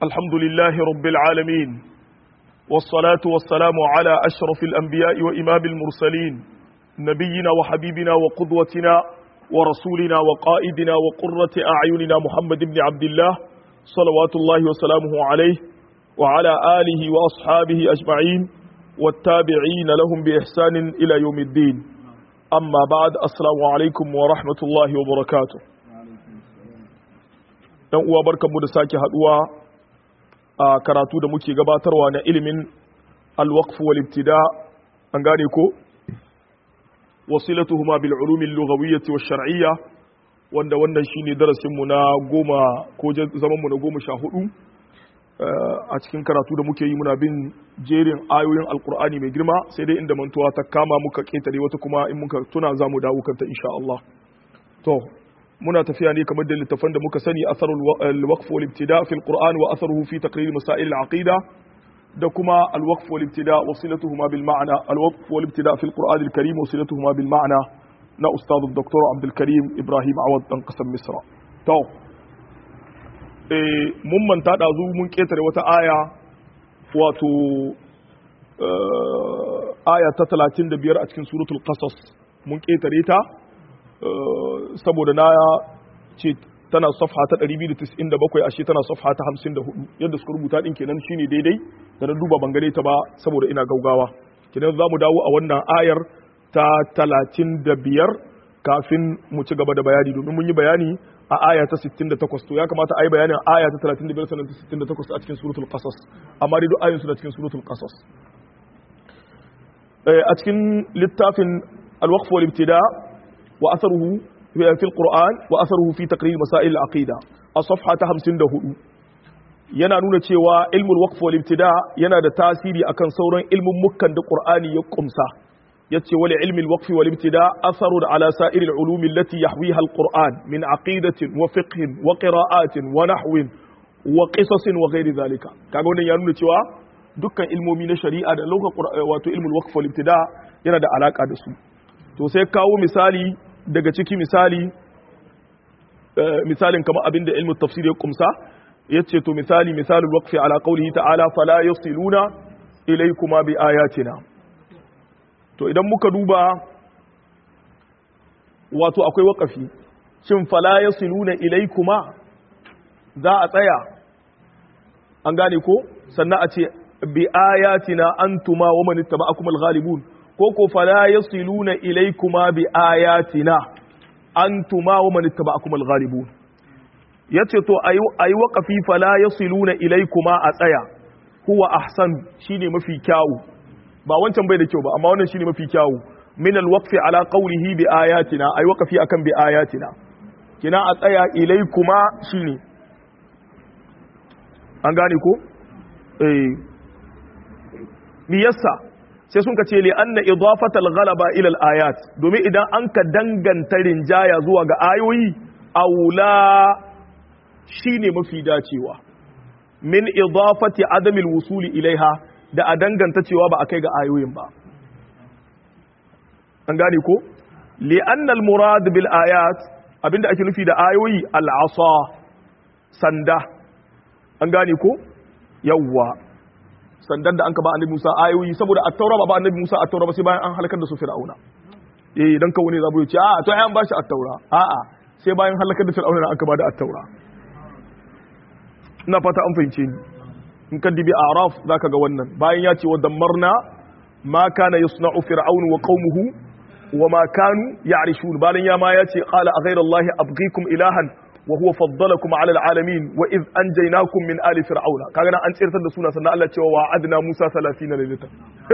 الحمد لله رب العالمين والصلاة والسلام على أشرف الأنبياء وإمام المرسلين نبينا وحبيبنا وقدوتنا ورسولنا وقائدنا وقرة أعيننا محمد بن عبد الله صلوات الله وسلامه عليه وعلى آله وأصحابه أجمعين والتابعين لهم بإحسان إلى يوم الدين أما بعد السلام عليكم ورحمة الله وبركاته dan uwa barkanmu da sake haduwa a karatu da muke gabatarwa na ilimin alwaqf wal ibtida an gane ko wasilatuhuma bil ulum al lughawiyyah wash shar'iyyah wanda wannan shine darasin mu na goma ko zaman mu na goma sha hudu a cikin karatu da muke yi muna bin jerin ayoyin alkur'ani mai girma sai dai inda mantuwa ta kama muka ketare wata kuma in muka tuna za mu dawo kanta insha Allah to muna tafiya ne kamar da littafan da muka sani asarul waqf wal ibtida fi alquran wa atharuhu fi taqrir masail al-aqida da kuma al-waqf wal ibtida wasilatuhuma bil ma'na al-waqf wal ibtida fi alquran al-karim wasilatuhuma bil ma'na na ustad dr abdul karim ibrahim awad dan kasar misra to eh mun manta dazu mun ketare wata aya wato aya ta 35 a cikin suratul qasas mun ketare ta saboda na ce tana safha ta 297 ashe tana safha ta 54 yadda suka rubuta din kenan shine daidai da na duba bangare ta ba saboda ina gaugawa kenan za mu dawo a wannan ayar ta 35 kafin mu ci gaba da bayani domin mun yi bayani a aya ta 68 to ya kamata a yi bayanin aya ta 35 sannan ta 68 a cikin suratul qasas amma dai duk ayoyin su da cikin suratul qasas a cikin littafin al-waqf wal ibtida وأثره في القرآن وأثره في تقرير مسائل العقيدة الصفحة 54 yana nuna cewa ilmul waqf wal ibtida yana da tasiri akan sauran ilmin mukkan da Qur'ani ya kumsa yace wal ilmi al waqf wal ibtida atharu ala sa'ir al ulum allati yahwiha al Qur'an min aqidatin wa fiqhin wa qira'atin wa nahwin wa qisasin wa ghairi dhalika kaga wannan ya nuna cewa dukkan ilmomi na shari'a da lokacin wato ilmul waqf wal ibtida yana da alaka da su to sai kawo misali daga ciki misali misalin kamar abin da ilmin tafsir ya kumsa ya ce to misali misalin waqfi ala qawlihi ta'ala fala yasiluna ilaykuma bi ayatina to idan muka duba wato akwai waqafi shin fala yasiluna ilaykuma za a tsaya an gane ko sannan a ce bi ayatina antuma wa man ittaba'akum al-ghalibun ko ko fala yasiluna ilaykuma bi ayatina antuma wa man ittaba'akum al-ghalibun yace to ayi waqafi fala yasiluna ilaykuma a tsaya huwa ahsan shine mafi kyawu ba wancan bai da kyau ba amma wannan shine mafi kyawu min al-waqfi ala qawlihi bi ayatina ayi waqafi akan bi ayatina kina a tsaya ilaykuma shine an gane ko eh me yasa sai sun ka ce li anna idafatal ghalaba ila al ayat domin idan an ka danganta rinjaya zuwa ga ayoyi aula shine mafi dacewa min idafati adamil wusuli ilaiha da a danganta cewa ba a kai ga ayoyin ba an gane ko li anna al murad bil ayat abinda ake nufi da ayoyi al asa sanda an gane ko yawwa sandan da an ka ba annabi Musa ayoyi saboda at-taura ba ba annabi Musa at-taura ba sai bayan an halakar da su Fir'auna eh dan kawo ne zabo ya ce a to ai an bashi at-taura a'a sai bayan halakar da Fir'auna an ka ba da at-taura ina fata an fahimce ni in ka dibi araf zaka ga wannan bayan ya ce wa dammarna ma kana yasna'u fir'aun wa qaumuhu wa ma kanu ya'rishun bayan ya ma ya ce qala a ghayra allahi abghikum ilahan وهو فضلكم على العالمين واذ انجيناكم من ال فرعون kaga nan an tsirtar da suna sannan Allah cewa wa'adna Musa 30 lailata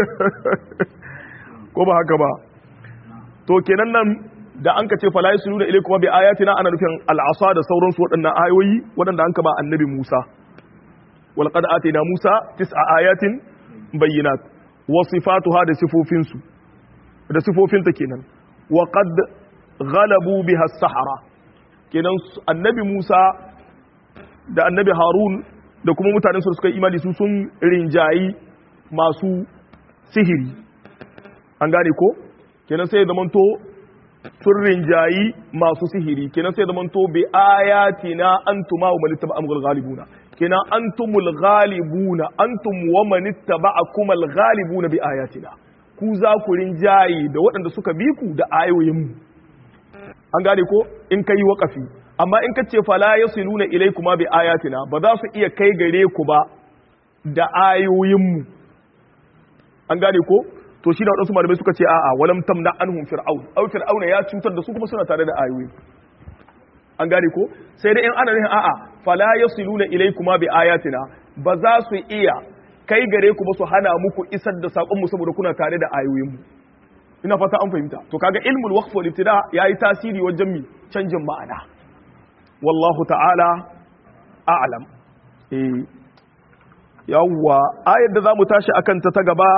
ko ba haka ba to kenan nan da an ka ce fala yusulu ilaykum bi ayatina ana nufin al'asa da sauransu waɗannan ayoyi waɗanda an ka ba annabi Musa wal qad atina Musa tis'a ayatin bayyinat wa sifatuha da sifofin su da sifofinta kenan wa qad ghalabu biha as-sahara kenan annabi Musa da annabi Harun da kuma mutanen su suka imani su sun rinjayi masu sihiri an gane ko kenan sai zamanto sun rinjayi masu sihiri kenan sai zamanto bi ayatina antuma wa man ittaba amgal ghalibuna kenan antumul ghalibuna antum wa man ittaba'akum al ghalibuna bi ayatina ku za ku rinjaye da waɗanda suka bi ku da ayoyin mu an gane ko in kai waqafi amma in kace fala yasiluna ilaykuma bi ayatina ba za su iya kai gare ku ba da ayoyin mu an gane ko to shi da waɗansu malamai suka ce a'a walam tamna anhum fir'aun aw fir'auna ya cutar da su kuma suna tare da ayoyi an gane ko sai dai in ana nufin a'a fala yasiluna ilaykuma bi ayatina ba za su iya kai gare ku ba su hana muku isar da sakon mu saboda kuna tare da ayoyin mu ina fata an fahimta to kaga ilmul waqf wal ibtida yayi tasiri wajen mi canjin ma'ana wallahu ta'ala a'lam eh yawwa ayar da zamu tashi akan ta ta gaba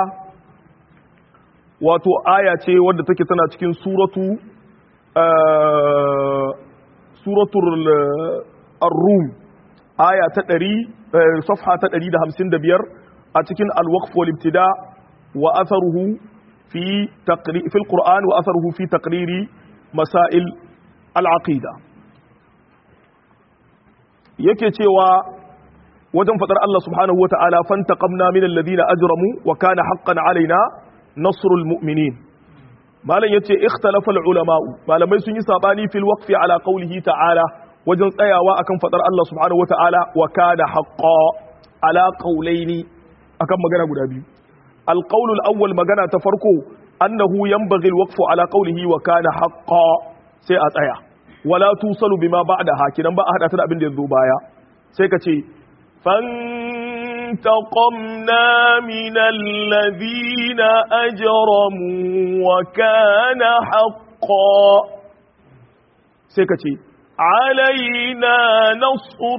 wato aya ce wadda take tana cikin suratu suratul ar-rum aya ta 100 safha ta 155 a cikin al-waqf wal ibtida wa atharuhu fi taqrir fi al-quran wa atharuhu fi taqriri masail al-aqida yake cewa wajen fadar Allah subhanahu wa ta'ala fantaqamna min alladhina ajramu wa kana haqqan alaina nasrul mu'minin malam yace ikhtalafa ulama malamai sun yi sabani fil waqfi ala qawlihi ta'ala wajen tsayawa akan fadar Allah subhanahu wata'ala wa kana haqqan ala qawlaini akan magana guda biyu al qawlul awwal magana ta farko annahu yanbaghi al waqfu ala qawlihi wa kana haqqan sai a tsaya wala tusalu bima ba'daha kidan ba a hada ta da abin da yazo baya sai ka ce فانتقمنا من الذين أجرموا وكان حقا سيكتي علينا نصر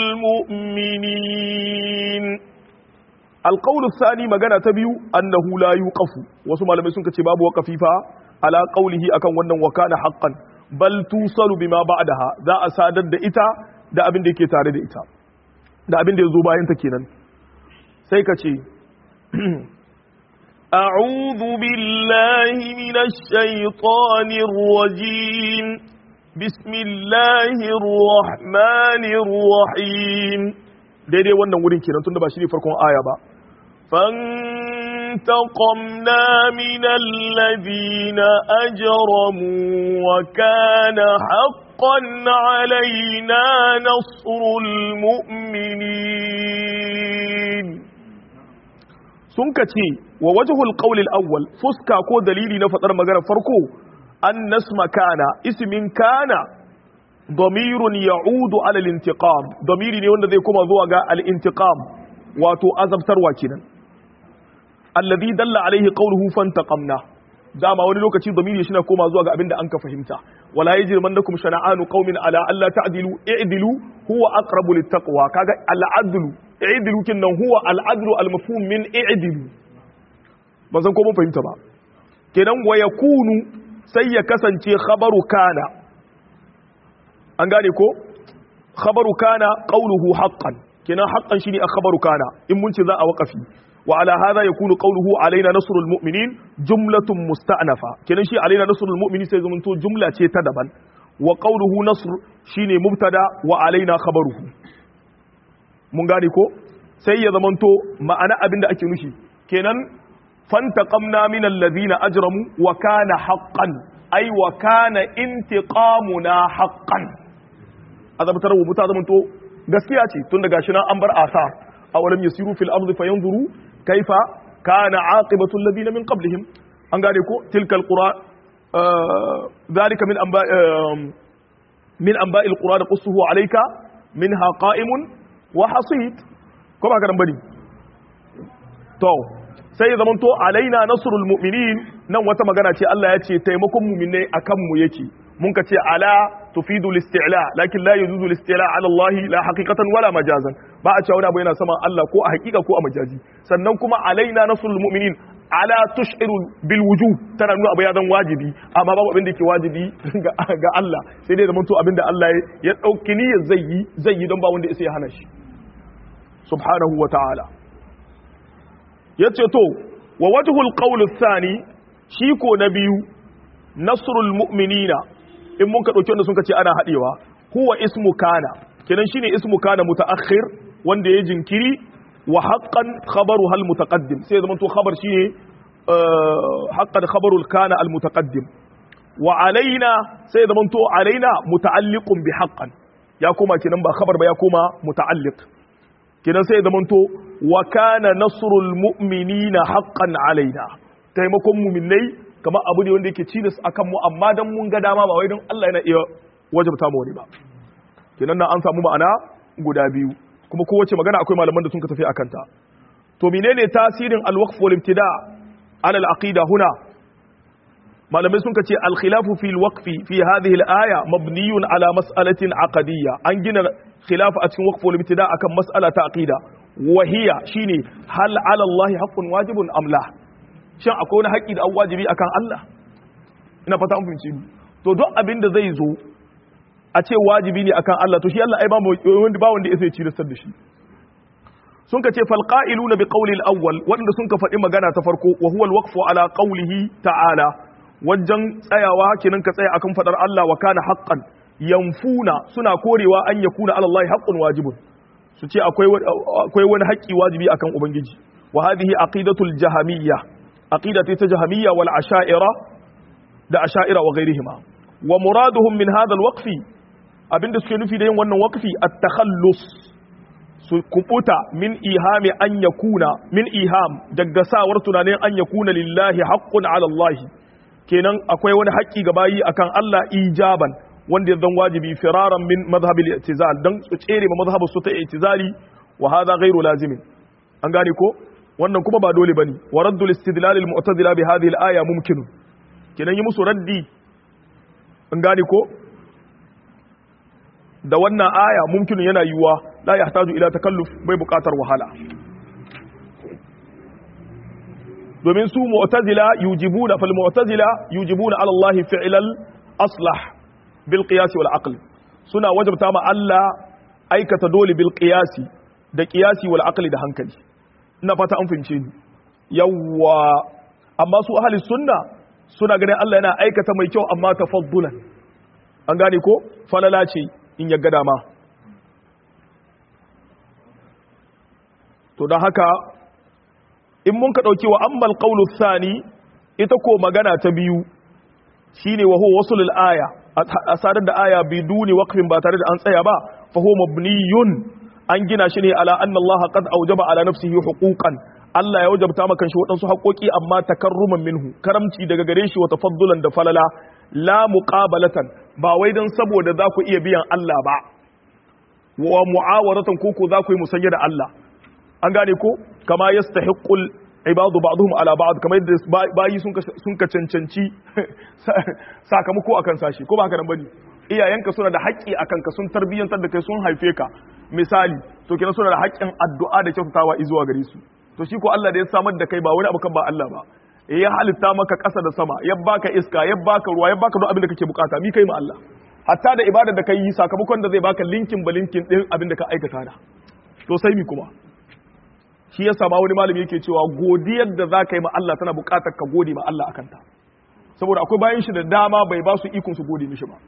المؤمنين القول الثاني مغانا تبيو أنه لا يوقف وسمع لما يسنك تباب وقفيفا على قوله أكن ونن وكان حقا بل توصل بما بعدها ذا أسادد إتا da abin da yake tare da ita da abin da ya zo bayan ta kenan sai ka ce أعوذ بالله من الشيطان الرجيم بسم الله الرحمن الرحيم daidai wannan wurin kenan tunda ba shi ne farkon aya ba فانتقمنا من الذين أجرموا وكان حقا علينا نصر المؤمنين sun ka ce wa wajhul qawl al-awwal fuska ko dalili na fadar magana farko an nasma kana ismin kana damirun ya'udu ala al-intiqam damiri ne wanda zai koma zuwa ga al-intiqam wato azabtarwa kenan alladhi dalla alaihi qawluhu fantaqamna dama wani lokaci damiri shi na koma zuwa ga abin da an ka fahimta wala yajrimannakum shana'anu qaumin ala alla ta'dilu i'dilu huwa aqrabu littaqwa kaga al-adlu i'dilu kinnan huwa al-adlu al-mafhum min i'dilu ba san ko mun fahimta ba kenan wa yakunu sai ya kasance khabaru kana an gane ko khabaru kana qawluhu haqqan kenan haqqan shine a khabaru kana in mun ce za a waqafi wa ala hadha yakunu qawluhu alaina nasrul mu'minin jumlatun musta'nafa kenan shi alaina nasrul mu'minin sai zamanto jumla ce ta daban wa qawluhu nasr shine mubtada wa alaina khabaruhu mun gane ko sai ya zamanto ma'ana abinda ake nushi kenan fantaqamna min alladhina ajramu wa kana haqqan ay wa kana intiqamuna haqqan azabtar wa muta zamanto gaskiya ce tun daga shi nan an bar asa awalam yasiru fil ardi fayanzuru kaifa kana aqibatu alladhina min qablihim an gane ko tilkal qura dhalika min amba min anba'il qura naqussuhu alayka minha qa'imun wa hasid ko ba karan bari to sai ya zamanto alaina nasrul mu'minin nan wata magana ce Allah ya ce taimakon mu'minai akan mu yake mun ka ce ala tufidu listi'la lakin la yujuzu listi'la ala Allah la haqiqatan wala majazan ba a cewa wani abu yana sama Allah ko a haqiqa ko a majazi sannan kuma alaina nasrul mu'minin ala tushiru bil wujub tana nuna abu ya zan wajibi amma babu abin da yake wajibi ga Allah sai dai zamanto abin da Allah ya dauki niyyar zai yi zai yi don ba wanda ya hana shi subhanahu wa ta'ala yace to wa wajhul qawl ath-thani shi ko na biyu nasrul mu'minina in mun ka dauki wanda sun ce ana hadewa huwa ismu kana kenan shine ismu kana mutaakhir wanda ya jinkiri wa haqqan khabaru hal mutaqaddim sai zaman to khabar shine haqqan khabaru kana al mutaqaddim wa alaina sai zaman to alaina muta'alliqun bi haqqan ya koma kenan ba khabar ba ya koma muta'alliq kenan sai zaman to wa kana nasrul mu'minina haqqan alaina taimakon mu'minai kamar abu ne wanda yake cilis akan mu amma dan mun ga dama ba wai don Allah yana iya wajabta mu wani ba kenan nan an samu ma'ana guda biyu kuma kowace magana akwai malaman da sun ka tafi akan ta to menene tasirin al-waqf wal ibtida ala al-aqida huna malamai sun ka ce al-khilafu fi al-waqfi fi hadhihi al-aya mabniyun ala mas'alatin aqadiyya an gina khilafu a cikin waqf wal ibtida akan mas'ala ta aqida wa hiya shine hal ala Allah haqqun wajibun am la shin akwai wani haƙƙi da an wajibi akan Allah ina fata an fahimci to duk abin da zai zo a ce wajibi ne akan Allah to shi Allah ai ba wanda ba wanda yake ciristar da shi sun ka ce fal qa'iluna bi qawli al-awwal wanda sun ka faɗi magana ta farko wa huwa al-waqfu ala qawlihi ta'ala wajen tsayawa kenan ka tsaya akan fadar Allah wa kana haqqan yanfuna suna korewa an yakuna ala Allah haqqun wajibun su ce akwai akwai wani haƙƙi wajibi akan ubangiji wa hadhihi aqidatul jahamiyya aqidati ta jahamiyya wal asha'ira da asha'ira wa ghairihima wa muraduhum min hadha al-waqfi abinda suke nufi da yin wannan waqfi at-takhallus su kubuta min ihami an yakuna min iham daga sawar tunanin an yakuna lillahi haqqun ala Allah kenan akwai wani haƙƙi ga bayi akan Allah ijaban wanda ya zan wajibi firaran min madhhab al-i'tizal dan su tsere ma madhhabu su ta i'tizali wa hadha ghairu lazimin an gane ko wannan kuma ba dole bane wa raddul istidlal al-mu'tazila bi hadhihi al-aya mumkin kenan yi musu raddi an gane ko da wannan aya mumkin yana yiwuwa la yahtaju ila takalluf bai buƙatar wahala domin su mu'tazila yujibuna fal mu'tazila yujibuna ala Allah fi'lal aslah bil qiyas wal aql suna wajabta ma Allah aikata dole bil qiyasi da qiyasi wal aqli da hankali ina fata an fahimce ni yawwa amma su ahli sunna suna ganin Allah yana aikata mai kyau amma tafaddulan an gane ko falala ce in ya ga dama to don haka in mun ka ɗauki wa ammal qawlu thani ita ko magana ta biyu shine wa huwa wasul aya a sadar da aya biduni waqfin ba tare da an tsaya ba fa huwa mabniyun an gina shi ne ala anna Allah qad awjaba ala nafsihi huquqan Allah ya wajabta maka shi waɗansu haƙoƙi amma takarruman minhu karamci daga gare shi wa tafaddulan da falala la muqabalatan ba wai dan saboda za ku iya biyan Allah ba wa mu'awaratan ko ko za ku yi musanya da Allah an gane ko kama yastahiqqul ibadu ba'dhum ala ba'd kamar yadda bayi sun sun ka cancanci sakamako akan sashi ko ba haka nan bane iyayenka suna da haƙƙi akan ka sun tarbiyyantar da kai sun haife ka misali to kina suna da haƙƙin addu'a da kyautatawa zuwa gare su to shi ko Allah da ya samar da kai ba wani abu kan ba Allah ba ya halitta maka ƙasa da sama ya baka iska ya baka ruwa ya baka duk abin da kake bukata mi kai ma Allah hatta da ibada da kai yi sakamakon da zai baka linkin ba linkin din abin da ka aikata da to sai mi kuma shi ya sama wani malami yake cewa godiyar da za ka yi ma Allah tana bukatar ka gode ma Allah akan ta saboda akwai bayan shi da dama bai ba su ikon su gode mishi ba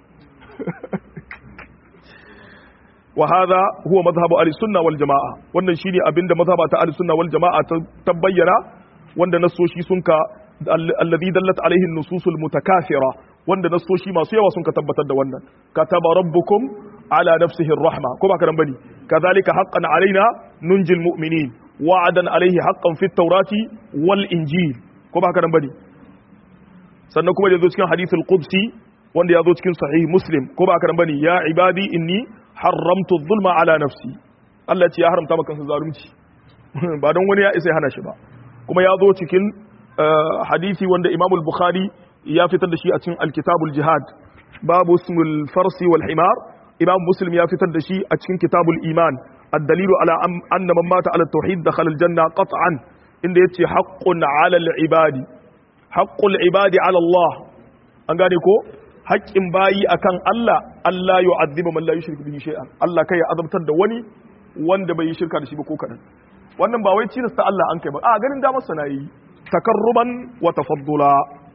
wa hadha huwa madhhabu ahli sunna wal jamaa wannan shine abinda mazhaba ta ahli sunna wal jamaa ta tabbayyana wanda nasoshi sun ka alladhi dallat alaihi an-nususul mutakafira wanda nasoshi masu yawa sun ka tabbatar da wannan kataba rabbukum ala nafsihi ar-rahma ko ba ka bane kadhalika haqqan alaina nunjil mu'minin wa'adan alaihi haqqan fit tawrati wal injil ko ba ka bane sannan kuma da zo cikin hadithul qudsi wanda ya zo cikin sahih muslim ko ba ka bane ya ibadi inni haramtu zulma ala nafsi Allah ce ya haramta maka kansa zalunci ba don wani ya isa ya hana shi ba kuma ya zo cikin hadisi wanda Imam al-Bukhari ya fitar da shi a cikin al-Kitabul Jihad babu ismul farsi wal himar Imam Muslim ya fitar da shi a cikin Kitabul Iman الدليل على أن من مات على التوحيد دخل الجنة قطعا إن يتي حق على العباد حق العباد على الله أنقانيكو haƙƙin bayi akan Allah Allah ya azziba man la yushriku bihi shay'an Allah kai ya azabtar da wani wanda bai yi shirka da shi ba ko kadan wannan ba wai cilasta Allah an kai ba a ganin damar sa nayi takarruban wa tafaddula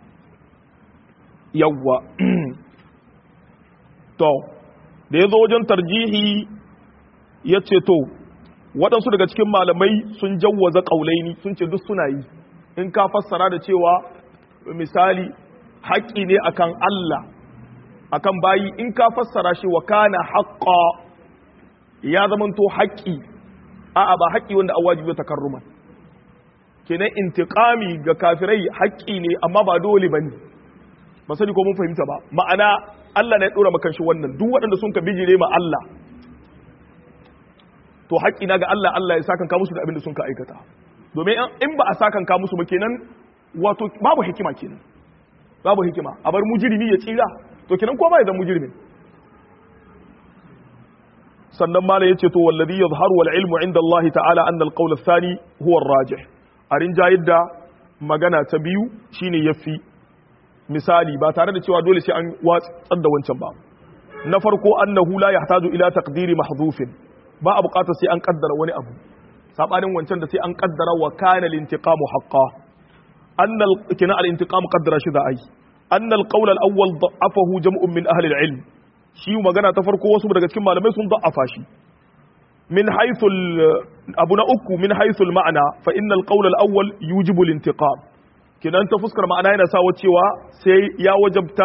yawwa to da yazo wajen tarjihi yace to waɗansu daga cikin malamai sun jawwaza ƙaulaini sun ce duk suna yi in ka fassara da cewa misali haƙƙi ne akan Allah akan bayi in ka fassara shi wa kana haqqa ya zamanto haƙƙi a'a ba haƙƙi wanda an wajibi takarruman kenan intiqami ga kafirai haƙƙi ne amma ba dole bane ba sani ko mun fahimta ba ma'ana Allah ne ya dora maka shi wannan duk waɗanda sun ka bijire ma Allah to haƙƙi na ga Allah Allah ya sakan ka musu da abin da sun ka aikata domin in ba a sakan ka musu ba kenan wato babu hikima kenan babu hikima a bar mujrimi ya tsira to kenan ko ba ya zama mujrimin sannan mala yace to wallazi yadhharu wal ilmu inda Allah ta'ala anna al qawl ath-thani huwa ar-rajih a rinjayar da magana ta biyu shine yafi misali ba tare da cewa dole sai an watsar da wancan ba na farko annahu la yahtaju ila taqdiri mahdhufin ba a bukatar sai an kaddara wani abu sabanin wancan da sai an kaddara wa kana al-intiqamu haqqan annal kina al-intiqam qaddara shi da ai annal qawl al-awwal da'afahu jam'un min ahli al-ilm shi magana ta farko wasu daga cikin malamai sun da'afa shi min haythu abu na uku min haythu al-ma'na fa innal qawl al-awwal yujibu al-intiqam kinan ta fuskar ma'ana yana sawa cewa sai ya wajabta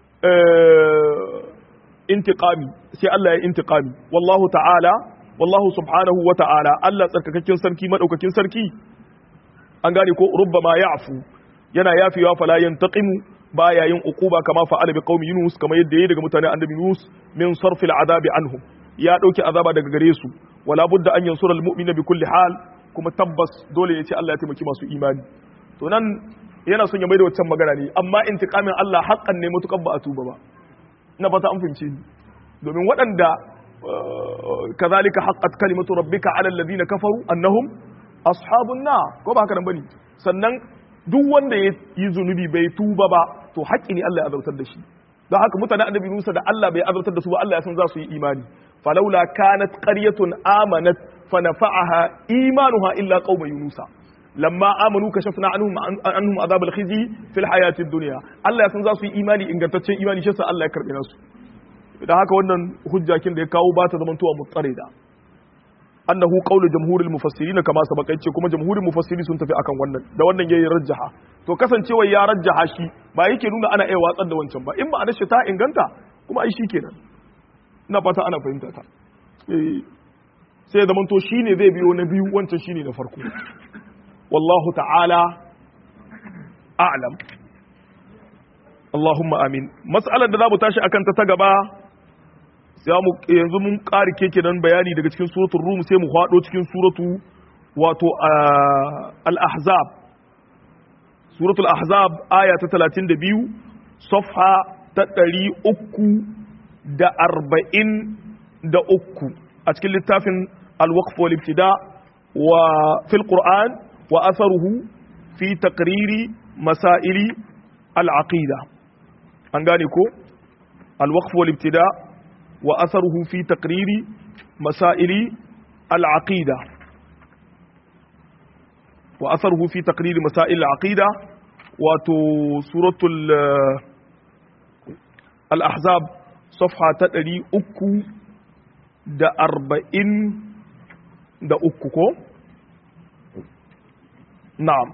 intiqami sai Allah ya intiqami wallahu ta'ala wallahu subhanahu wa ta'ala Allah tsarkakakken sarki madaukakin sarki an gane ko rubbama ya'fu yana yafewa fala yantaqimu baya yin uquba kama fa'ala bi qaumi yunus kama yadda yayi daga mutanen annabi yunus min sarfil azabi anhum ya dauki azaba daga gare su wala budda an yansura almu'mina bi kulli hal kuma tabbas dole ya ce Allah ya taimaki masu imani to nan yana son ya maida wancan magana ne amma intiqamin Allah haqqan ne mutukan ba a tuba ba ina fata an fahimce ni domin waɗanda kazalika haqqat kalimatu rabbika ala alladhina kafaru annahum ashabun na ko ba haka nan bane sannan duk wanda ya yi zunubi bai tuba ba to haƙƙi ne Allah ya azabtar da shi don haka mutane annabi Musa da Allah bai azabtar da su ba Allah ya san za su yi imani falaula kanat qaryatun amanat fa nafa'aha imanuha illa qauma yunusa lamma amanu kashafna anhum anhum azab al-khizi fil hayati ad-dunya Allah ya san za su yi imani ingantaccen imani shi yasa Allah ya karbe nasu da haka wannan hujjakin da ya kawo ba ta zamantowa mutsarida annahu qawlu jamhuril mufassirin kama sabaka yace kuma jamhurin mufassiri sun tafi akan wannan da wannan yayi rajjaha to kasancewa ya rajjaha shi ba yake nuna ana iya watsar da wancan ba in ba a ta inganta kuma ai shikenan ina fata ana fahimta ta eh sai da to shine zai biyo na biyu wancan shine na farko wallahu ta'ala a'lam Allahumma amin mas'alar da za mu tashi akan ta ta gaba sai mu yanzu mun ƙari keke nan bayani daga cikin suratul rum sai mu hado cikin suratu wato al-ahzab suratul ahzab aya ta 32 safha ta 343 a cikin littafin al-waqf wal ibtida wa fil qur'an wa atharuhu fi taqriri masaili al-aqida an gane ko al-waqf wal ibtida وأثره في تقرير مسائل العقيدة وأثره في تقرير مسائل العقيدة وتو سورة الأحزاب صفحة تدري أكو دا أربعين دا أكو نعم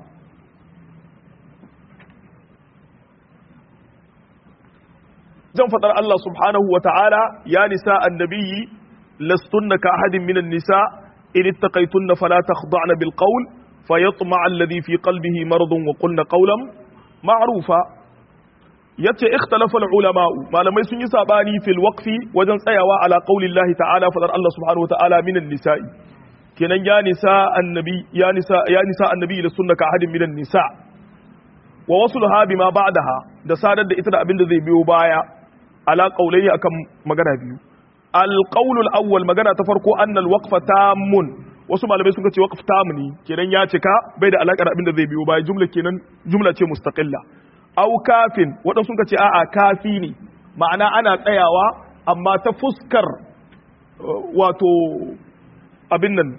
jan fadar Allah subhanahu wa ta'ala ya nisa annabi lastunna ka ahadin minan nisa in ittaqaytunna fala takhda'na bil qawl fayatma'a alladhi fi qalbihi maradun wa qulna qawlan ma'rufa yace ikhtalafa al ulama malamai sun yi sabani fil waqfi wajen tsayawa ala qawlillahi ta'ala fadar Allah subhanahu wa ta'ala minan nisa'i kenan ya nisa annabi ya nisa ya nisa annabi lastunna ka ahadin minan nisa wa wasluha bima ba'daha da sadar da ita da abin da zai biyo baya ala qaulayi akan magana biyu al-qawl al-awwal magana ta farko anna al-waqfa tamun wasu malamai suka ce waqf tam ne kenan ya cika bai da alaka da abin da zai biyo baya jumla kenan jumla ce mustaqilla aw kafin wadansu suka ce a'a kafi ne ma'ana ana tsayawa amma ta fuskar wato abin nan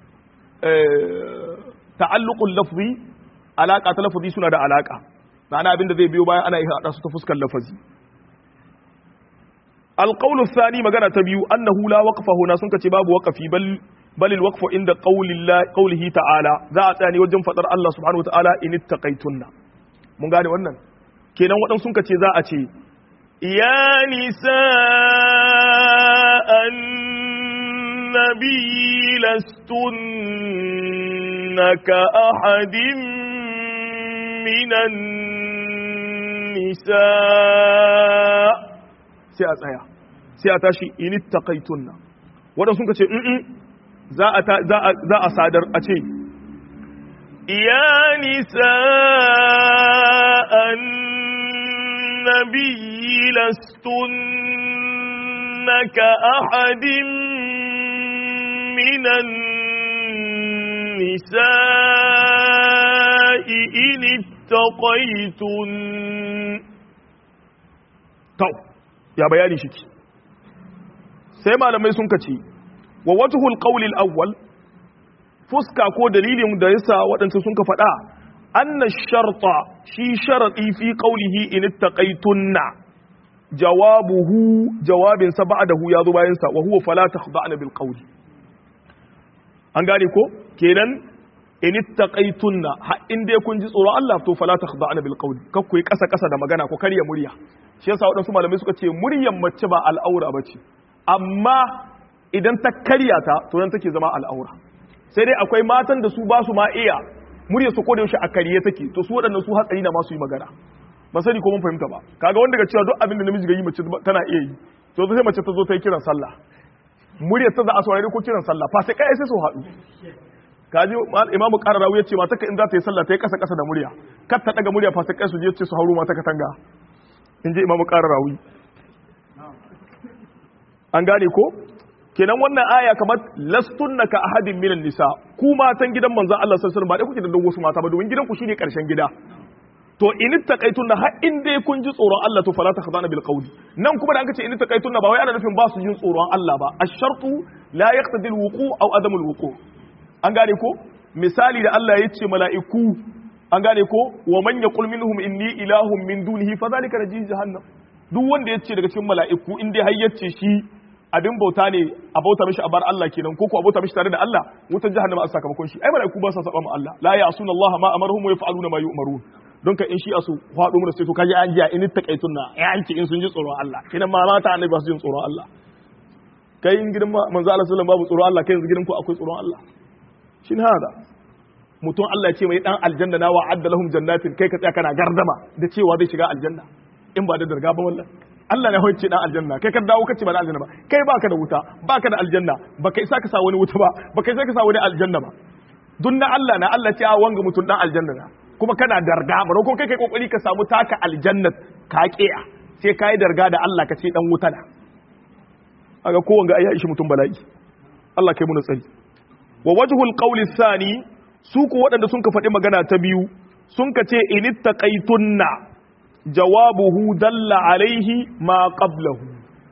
ta'alluqul lafzi alaka ta lafazi suna da alaka ma'ana abin da zai biyo baya ana iya hada su ta fuskar lafazi alqawlu thani magana ta biyu annahu la waqfa huna sun kace babu waqafi bal bal alwaqfu inda qawlihi ta'ala za a tsaya ne wajen fadar Allah subhanahu wa ta'ala in ittaqaytunna mun gane wannan kenan waɗansu sun ce za a ce ya nisa annabi lastunna ka ahadin minan nisa sai a tsaya sai a tashi in ittaqaytunna waɗansu sun ce za a za a sadar a ce يا نساء النبي لستن كأحد من النساء إن اتقيتن to ya bayani shi sai malamai sun kace wa wajhul qawli al-awwal fuska ko dalilin da yasa waɗanda sun ka faɗa anna sharta shi sharadi fi qawlihi in ittaqaytunna jawabuhu jawabin sa ba'dahu ya zo bayan sa wa huwa fala takhda'na bil qawli an gane ko kenan in ittaqaytunna ha in dai kun ji tsoron Allah to fala takhda'na bil qawli kar ku yi kasa kasa da magana ko karya murya shi yasa waɗansu malamai suka ce muryan mace ba al'aura bace amma idan ta karya ta to nan take zama al'aura sai dai akwai matan da su ba su ma iya murya su koda yaushe a kariye take to su waɗannan su hatsari na masu yi magana ba sani ko mun fahimta ba kaga wanda ga cewa duk abin da namiji ga yi mace tana iya yi to sai mace ta zo ta yi kiran sallah murya ta za a saurari ko kiran sallah fa sai kai sai su haɗu kaji imamu qararawi ya ce mata ka in za ta yi sallah ta yi kasa kasa da murya kar ta daga murya fa sai kai su je ce su hauro mata katanga in ji imamu qararawi an gane ko kenan wannan aya kamar lastunna ka ahadin minan nisa ku matan gidan manzon Allah sallallahu alaihi wasallam ba dai kuke da wasu mata ba domin gidan ku shine karshen gida to in taqaitunna har in dai kun ji tsoron Allah to fala takhdana bil qawli nan kuma da an ce in taqaitunna ba wai ana nufin ba su jin tsoron Allah ba ash-shartu la yaqtadi al-wuqu aw adam al-wuqu an gane ko misali da Allah ya ce mala'iku an gane ko wa man yaqul minhum inni ilahun min dunihi fa zalika najzi jahannam duk wanda ya ce daga cikin mala'iku in dai har yace shi abin bauta ne a bauta mishi a bar Allah kenan ko ko a bauta mishi tare da Allah wutar jahannama a sakamakon shi ai mala'iku ba sa saba ma Allah la ya'suna Allah ma amaruhum wa yaf'aluna ma yu'marun don ka in shi asu faɗo mu da sai to kaji an jiya in takaitun na ya an ce in sun ji tsoron Allah kinan ma mata annabi ba su jin tsoron Allah kai in gidan manzo Allah sallallahu babu tsoron Allah kai yanzu gidan ku akwai tsoron Allah shin hada mutum Allah ya ce mai dan aljanna na wa'adda lahum jannatin kai ka tsaya kana gardama da cewa zai shiga aljanna in ba da darga ba wallan Allah ne hoce dan aljanna kai ka dawo kace ba da aljanna ba kai baka da wuta baka da aljanna baka isa ka sa wani wuta ba baka isa ka sa wani aljanna ba dun na Allah na Allah ce a wanga mutum dan aljanna na kuma kana darga ba ko kai kai kokari ka samu taka aljanna ka kiya sai kai darga da Allah ka ce dan wuta na aga ko wanga ayi shi mutum bala'i Allah kai mu tsari wa wajhul qawli thani su ku waɗanda sun ka faɗi magana ta biyu sun ka ce inittaqaitunna jawabuhu dalla alaihi ma qablahu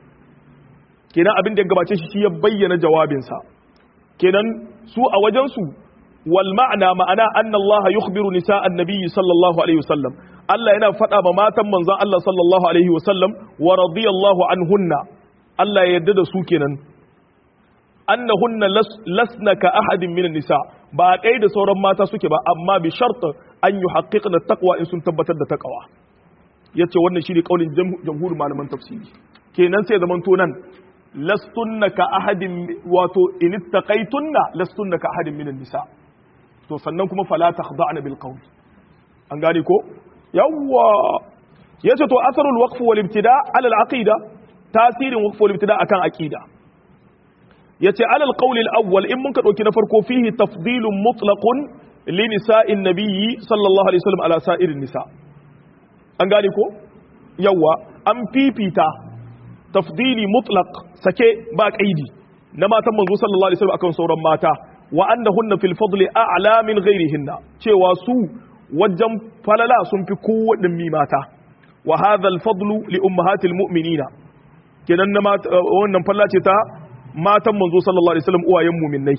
kenan abin da ya gabace shi shi ya bayyana jawabinsa kenan su a wajensu wal ma'ana ma'ana anna Allah yukhbiru nisa annabiyyi sallallahu alaihi wasallam Allah yana faɗa ma matan manzon Allah sallallahu alaihi wasallam wa radiyallahu anhunna Allah ya yarda da su kenan annahunna lasna ka ahadin minan nisa ba ɗaya da sauran mata suke ba amma bi shart an yuhaqqiqna taqwa in sun tabbatar da taqwa yace wannan shine kaulin jamhur malaman tafsiri kenan sai zaman to nan lastunna ka ahadin wato in ittaqaytunna lastunna ka ahadin minan nisa to sannan kuma fala takhda'na bil qawl an gane ko yawwa yace to asarul waqf wal ibtida ala al aqida tasirin waqf wal ibtida akan aqida yace ala al qawl al awwal in mun ka dauki na farko fihi tafdilun mutlaqun li nisa'in nabiyyi sallallahu alaihi wasallam ala sa'irin nisa' an gane ko yawa an fifita tafdili mutlaq sake ba kaidi na matan manzo sallallahu alaihi wasallam akan sauran mata wa annahunna fil fadli a'la min ghairihinna cewa su wajen falala sun fi kowaɗin mi mata wa hadha al fadlu li ummahatil mu'minina kenan na wannan falla ce ta matan manzo sallallahu alaihi wasallam uwayen mu'minnai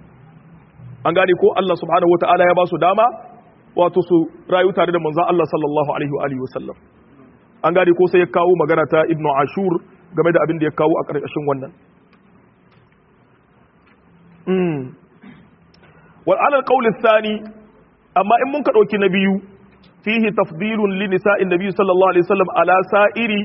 an gane ko Allah subhanahu wataala ya ba su dama wato su rayu tare da manzan Allah sallallahu alaihi wa alihi wasallam an gane ko sai ya kawo magana ta Ibn Ashur game da abin da ya kawo a ƙarƙashin wannan wal ala alqawl athani amma in mun ka dauki na biyu fihi tafdilun li nisa'in nabiy sallallahu alaihi wasallam ala sa'iri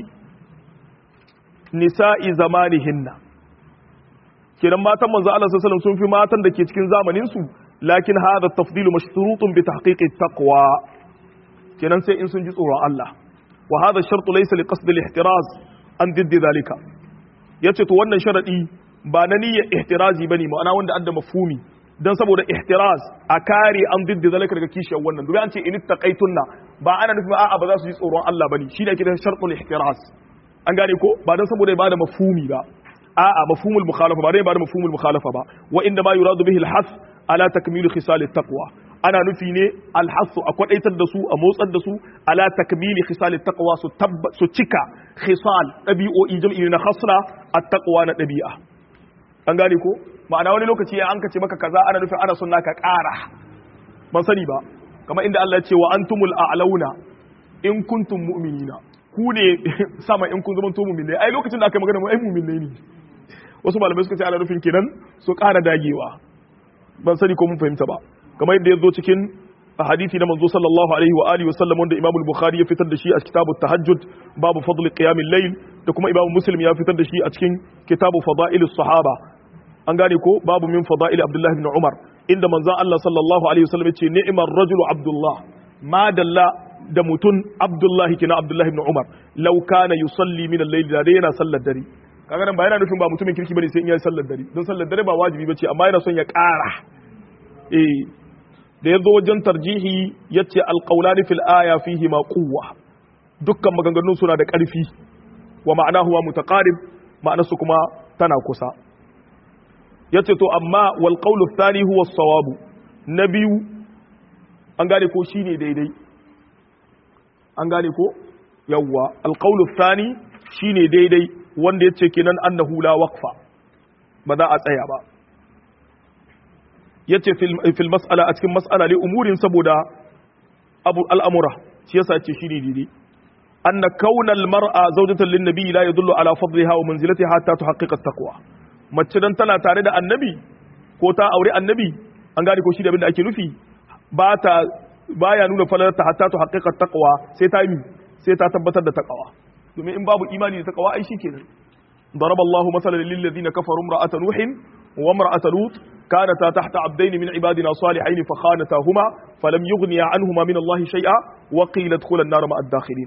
nisa'i zamanihinna kenan matan manzo Allah sallallahu alaihi wasallam sun fi matan da ke cikin zamanin su lakin hadha tafdilu mashrutun bi tahqiqi taqwa kenan sai in sun ji tsoron Allah wa hadha shartu laysa li qasd al-ihtiraz an diddi zalika yace to wannan sharadi ba na niyyar ihtirazi bane ma'ana wanda adda mafhumi dan saboda ihtiraz a kare an diddi zalika daga kishiyar wannan domin an ce in taqaitunna ba ana nufin a'a ba za su ji tsoron Allah bane shi ne ake da shartul ihtiraz an gane ko ba dan saboda ya bada mafhumi ba a'a mafhumul mukhalafa ba dai ba da mafhumul mukhalafa ba wa inda ma yuradu bihi al-hath ala takmil khisal at-taqwa ana nufi ne al-hath a kwadaitar da su a motsar da su ala takmil khisal at-taqwa su su cika khisal dabi'o'i jam'i na khasra at-taqwa na dabi'a an gane ko ma'ana wani lokaci an kace maka kaza ana nufin ana sunna ka ƙara ban sani ba kamar inda Allah ya ce wa antumul a'launa in kuntum mu'minina ku ne sama in kun zama to mu'minai ai lokacin da aka magana mu ai mu'minai ne wasu malamai suka ce ana nufin kenan su ƙara dagewa ban sani ko mun fahimta ba kamar yadda ya zo cikin hadisi na manzo sallallahu alaihi wa alihi wasallam wanda Imam Bukhari ya fitar da shi a kitabu tahajjud babu fadl qiyamil layl da kuma Imam Muslim ya fitar da shi a cikin kitabu fadailus sahaba an gane ko babu min fadail Abdullah ibn Umar inda manzo Allah sallallahu alaihi wasallam ya ce ni'mar rajulu Abdullah ma dalla da mutun Abdullah kina Abdullah ibn Umar law kana yusalli min al-layl da yana sallar dare kaga nan ba yana nufin ba mutumin kirki bane sai in yi sallar dare don sallar dare ba wajibi bace amma yana son ya ƙara eh da yazo wajen tarjihi yace alqawlani fil aya fihi ma quwwa dukkan maganganun suna da ƙarfi wa ma'anahu wa mutaqarib ma'anarsu kuma tana kusa yace to amma wal qawlu thani huwa as-sawabu na biyu an gane ko shine daidai an gane ko yawwa al qawlu thani shine daidai wanda ya ce kenan annahu la waqfa ba za a tsaya ba yace fil mas'ala a cikin mas'ala li umurin saboda abu al'amura shi yasa ce shi ne daidai anna kaunal mar'a zawjatan lin nabi la yadullu ala fadliha wa manzilatiha hatta tuhaqqiqa taqwa mace dan tana tare da annabi ko ta aure annabi an gane ko shi da abin da ake nufi ba ta baya nuna falalarta hatta tuhaqqiqa taqwa sai ta yi sai ta tabbatar da taqwa domin in babu imani da takawa ai shikenan ضرب الله مثلا للذين كفروا امرأة نوح وامرأة لوط كانتا تحت عبدين من عبادنا صالحين فخانتاهما فلم يغنيا عنهما من الله شيئا وقيل ادخلا النار مع الداخلين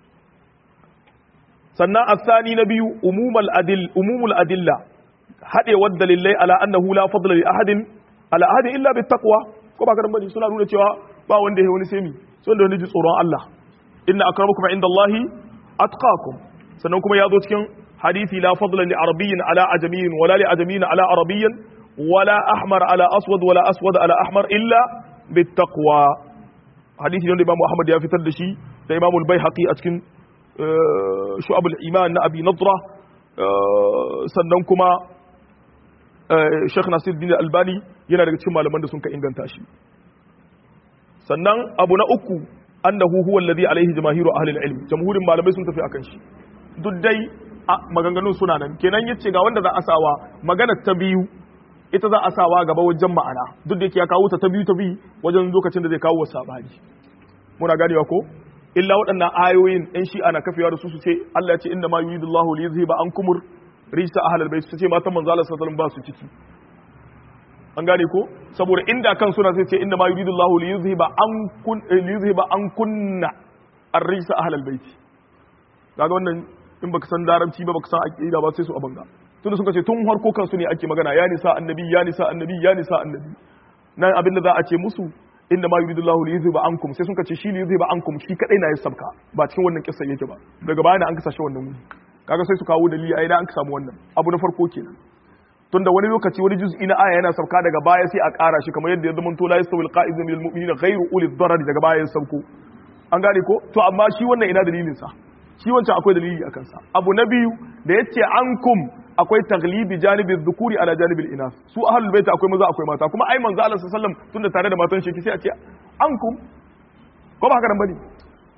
سنة الثاني نبي أموم الأدل أموم الأدلة هذا ود لله على أنه لا فضل لأحد على أحد إلا بالتقوى كما كان بني سنة نقول cewa ba wanda ya wani semi sai wanda wani ji tsoron Allah inna akramakum indallahi atqakum sannan kuma ya zo cikin hadisi la fadla li arabiyyin ala ajamiyyin wala li ajamiyyin ala arabiyyin wala ahmar ala aswad wala aswad ala ahmar illa bittaqwa hadisi ne da Imam Muhammad ya fitar da shi da Imam al-Baihaqi a cikin shu'ab al-iman na Abi Nadra sannan kuma Sheikh Nasiruddin Albani yana daga cikin malaman da sun ka inganta shi sannan abu na uku annahu huwa alladhi alaihi jamaahiru ahli al-ilm jamhurin malamai sun tafi akan shi duk dai maganganun suna nan kenan yace ga wanda za a sawa magana ta biyu ita za a sawa gaba wajen ma'ana duk da yake ya kawo ta ta biyu ta biyu wajen lokacin da zai kawo wa sabani muna ganewa ko illa waɗannan ayoyin ɗan shi ana kafewa da su su ce Allah ya ce inna ma yuridu Allahu li yuzhiba ankum rijsa ahlal bayt su ce matan manzo Allah sallallahu alaihi wasallam ba su ciki an gane ko saboda inda kan suna sai ce inna ma yuridu Allahu li yuzhiba ankun li yuzhiba ankunna ar-rijsa ahlal bayt kaga wannan in baka san larabci ba baka san aqida ba sai su abanga tunda suka ce tun harko kansu ne ake magana ya nisa annabi ya nisa annabi ya nisa annabi nan abinda za a ce musu inda ma yuridu Allahu li yuzhiba ankum sai suka ce shi li yuzhiba ankum shi kadai na ya sabka ba cikin wannan kissa yake ba daga baya ne an kasa shi wannan wuri kaga sai su kawo dalili ai da an samu wannan abu na farko kenan tunda wani lokaci wani juz'i na aya yana sauka daga baya sai a ƙara shi kamar yadda ya zama to la yastawil qa'idu minal mu'minina ghayru ulil darar daga baya ya sauko an gane ko to amma shi wannan ina dalilin sa shi wancan akwai dalili a kansa abu na biyu da yace ankum akwai taglibi janibin dhukuri ala janibin inas su ahlul bait akwai maza akwai mata kuma ai manzo Allah sallallahu alaihi wasallam tunda tare da matan shi sai a ce ankum ko ba haka nan bane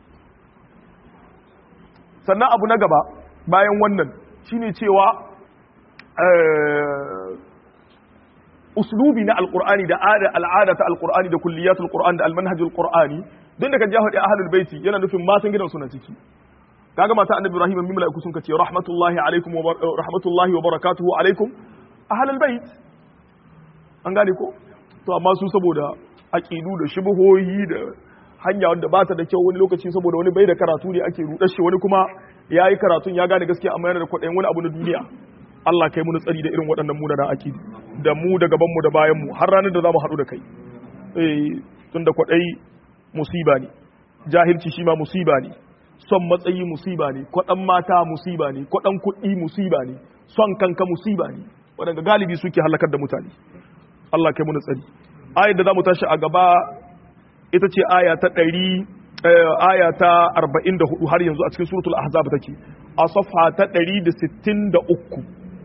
sannan abu na gaba bayan wannan shine cewa uslubi na alqur'ani da al'ada ta alqur'ani da kulliyatul qur'an da almanhajul qur'ani don da ka ja hadi ahlul baiti yana nufin matan gidan suna ciki kaga mata annabi ibrahim min malaiku sun kace rahmatullahi alaikum wa rahmatullahi wa barakatuhu alaikum ahlul bait an gane ko to amma su saboda aqidu da shubuhoyi da hanya wanda ba ta da kyau wani lokaci saboda wani bai da karatu ne ake rudar shi wani kuma ya yi karatun ya gane gaskiya amma yana da kwaɗayin wani abu na duniya Allah kai muni tsari da irin waɗannan munanan akidi da mu da gaban mu da bayan mu har ranar da za mu haɗu da kai eh tun da kwaɗayi musiba ne jahilci shi ma musiba ne son matsayi musiba ne kwaɗan mata musiba ne kwaɗan kuɗi musiba ne son kanka musiba ne waɗanda galibi suke halakar da mutane Allah kai muni tsari ayar da za mu tashi a gaba ita ce aya ta ɗari aya ta arba'in da hudu har yanzu a cikin suratul ahzab take a safha ta ɗari da sittin da uku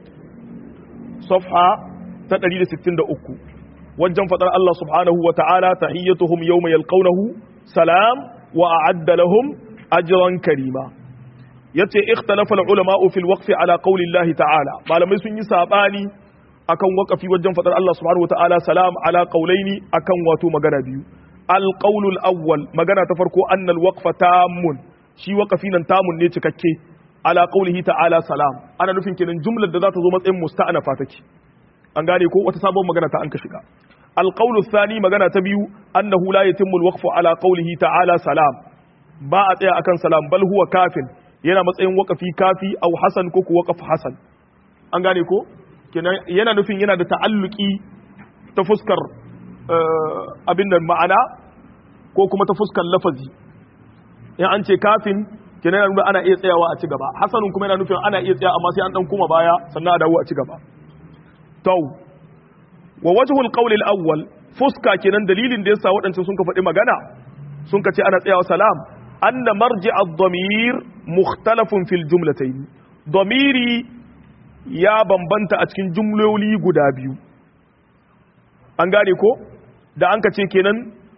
safha ta ɗari da sittin da uku wajen faɗar Allah subhanahu wa ta'ala tahiyyatuhum yawma yalqawnahu salam wa a'adda lahum ajran karima yace ikhtalafa al-ulama fi al-waqf ala qawli Allah ta'ala malamai sun yi sabani akan waqafi wajen faɗar Allah subhanahu wa ta'ala salam ala qawlaini akan wato magana biyu alƙaunul awwal magana ta farko annal waqfa tamun shi waqafi nan tamun ne cikakke ala qaulihi ta'ala salam ana nufin kenan jumlar da za ta zo matsayin musta'anafa take an gane ko wata sabon magana ta an ka shiga alqaulu thani magana ta biyu annahu la yatimmu alwaqfu ala qaulihi ta'ala salam ba a tsaya akan salam bal huwa kafin yana matsayin waqafi kafi aw hasan ko ku waqaf hasan an gane ko kenan yana nufin yana da ta'alluki ta fuskar abin nan ma'ana ko kuma ta fuskar lafazi in an ce kafin kenan yana nuna ana iya tsayawa a ci gaba hasanun kuma yana nufin ana iya tsaya amma sai an dan kuma baya sannan a dawo a ci gaba to wa wajhul qawl al-awwal fuska kenan dalilin da yasa waɗancan sun ka faɗi magana sun ka ce ana tsayawa salam anna marji' ad-damir mukhtalafun fil jumlatayn damiri ya bambanta a cikin jumloli guda biyu an gane ko da an ka ce kenan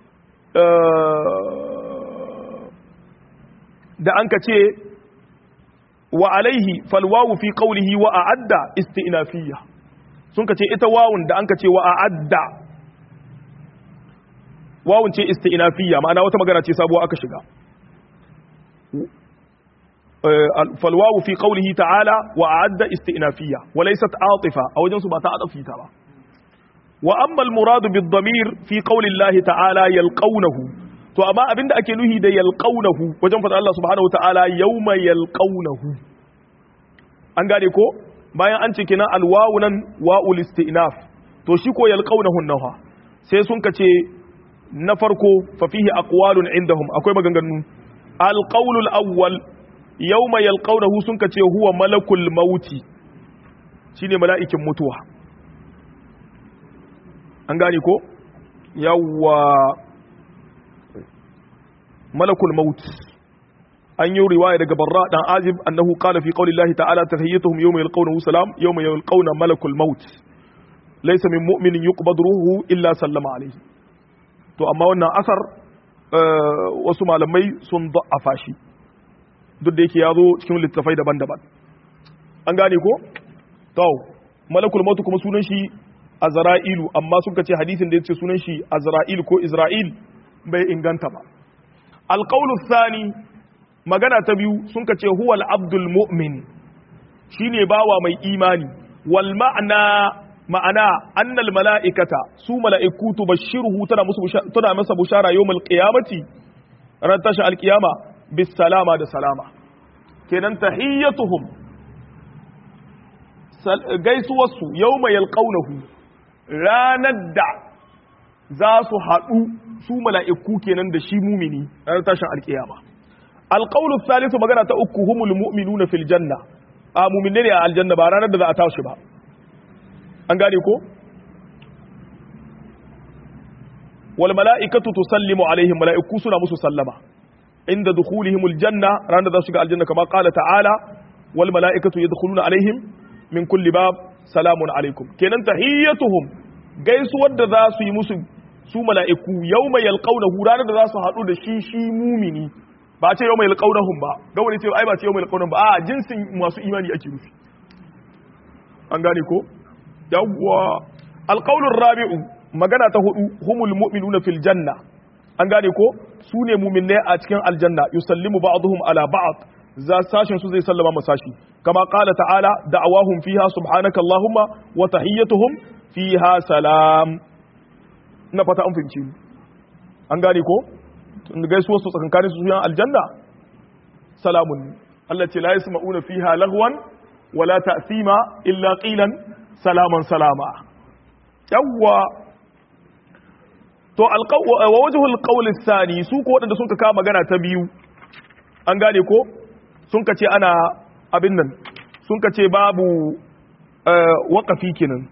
da an ka ce wa alaihi falwawu fi qawlihi wa a'adda isti'nafiyya sun ka ce ita wawun da an ka ce wa a'adda wawun ce isti'nafiyya ma'ana wata magana ce sabuwa aka shiga falwawu fi qawlihi ta'ala wa a'adda isti'nafiyya wa laysat atifa a wajen su ba ta adafi ta ba وأما المراد بالضمير في قول الله تعالى يلقونه to amma abinda ake nuhi da yalqaunahu wajen fada Allah subhanahu wataala yawma yalqaunahu an gane ko bayan an ce kina alwawu nan wa'ul istinaf to shi ko yalqaunahu naha sai sun kace na farko fa fihi aqwalun indahum akwai maganganu alqawl alawwal yawma yalqaunahu sun kace huwa malakul mauti shine mala'ikin mutuwa an gane ko yawwa malakul maut an yi riwaya daga barra dan azib annahu qala fi qawli llahi ta'ala tahiyyatuhum yawma yalqawnahu salam yawma yalqawna malakul maut laysa min mu'minin yuqbadu ruhu illa sallama alayhi to amma wannan asar wasu malamai sun da'afa shi duk da yake ya zo cikin littafai daban-daban an gane ko to malakul maut kuma sunan shi azra'ilu amma suka ce hadisin da yace sunan shi azra'il ko isra'il bai inganta ba alqawlu thani magana ta biyu sun ce huwal abdul mu'min shine bawa mai imani wal ma'ana ma'ana annal mala'ikata su mala'iku tubashshiruhu tana musu tana masa bushara yawmal qiyamati ran tashi alqiyama bis salama da salama kenan tahiyyatuhum gaisuwarsu yawma yalqawnahu ranar da za su haɗu su mala'iku kenan da shi mumini ranar tashin alƙiyama. Alƙaunin salisu magana ta uku humul mu'minu na filjanna, a mumine ne a aljanna ba ranar da za a tashi ba. An gane ko? Wal mala'ikatu tusallimu alaihim mala'iku suna musu sallama. Inda dukhulihimul janna ranar da za su shiga aljanna kama qala ta'ala wal mala'ikatu yadkhuluna alaihim min kulli bab salamun alaikum. Kenan tahiyyatuhum gaisuwar da za su yi musu su mala'iku yau mai yalƙaunahu ranar da za su haɗu da shi shi mumini ba a ce yau mai yalƙaunahun ba ga wani ce ai ba ce yau mai yalƙaunahun ba a jinsin masu imani ake rufi an gane ko yawwa alqaulur rabi'u magana ta hudu humul mu'minuna fil janna an gane ko su ne mu'minai a cikin aljanna yusallimu ba'dhum ala ba'd za sashin su zai sallama masashi kama qala ta'ala da'awahum fiha subhanaka allahumma wa tahiyyatuhum fiha salam na fata an fahimci an gane ko gaisuwar su tsakankanin su yan aljanna salamun Allah ce la yasma'una fiha lagwan wala ta'sima illa qilan salaman salama yawwa to wa wajhul qawl athani su ko wadanda sun ka magana ta biyu an gane ko sun ka ce ana abin nan sun ka ce babu waqafi kenan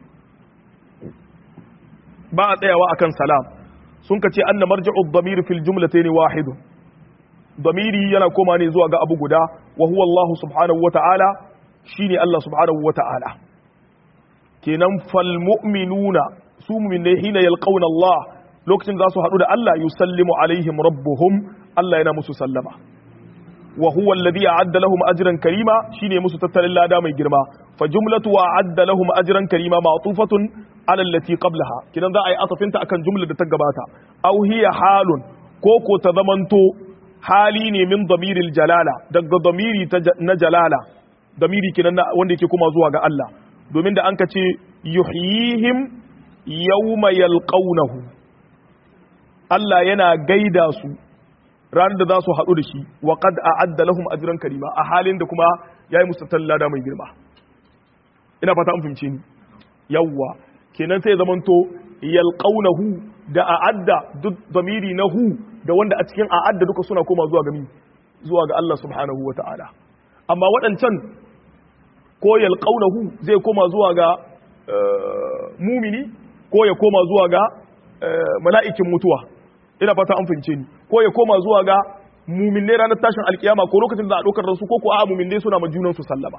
ba a tsayawa akan salam sun ka ce anna marji'u ad-damir fil jumlatayn wahid damiri yana koma ne zuwa ga abu guda wa huwa Allah subhanahu wa ta'ala shine Allah subhanahu wa ta'ala kenan fal mu'minuna su mu'minai hina yalqawna Allah lokacin za su haɗu da Allah yusallimu alaihim rabbuhum Allah yana musu sallama wa huwa alladhi a'adda lahum ajran karima shine musu tattalin lada mai girma fa jumlatu wa a'adda lahum ajran karima ma'tufatun ala allati qablaha kidan za a yi atafinta akan jumlar da ta gabata aw hiya halun ko ko ta zamanto hali ne min damiril jalala daga damiri na jalala damiri kinan wanda yake kuma zuwa ga Allah domin da an ka ce yuhyihim yawma yalqawnahu Allah yana gaida su ranar da za su haɗu da shi wa qad a'adda lahum ajran karima a halin da kuma yayi musu tallada mai girma ina fata an fahimce ni yawwa kenan sai zamanto yalqawnahu da a'adda duk damiri na hu da wanda a cikin a'adda duka suna koma zuwa ga mi zuwa ga Allah subhanahu wata'ala amma waɗancan ko yalqawnahu zai koma zuwa ga mumini ko ya koma zuwa ga mala'ikin mutuwa ina fata an fahimce ni ko ya koma zuwa ga muminai ranar tashin alkiyama ko lokacin da a ɗaukar rasu ko ko a muminai suna ma junan su sallama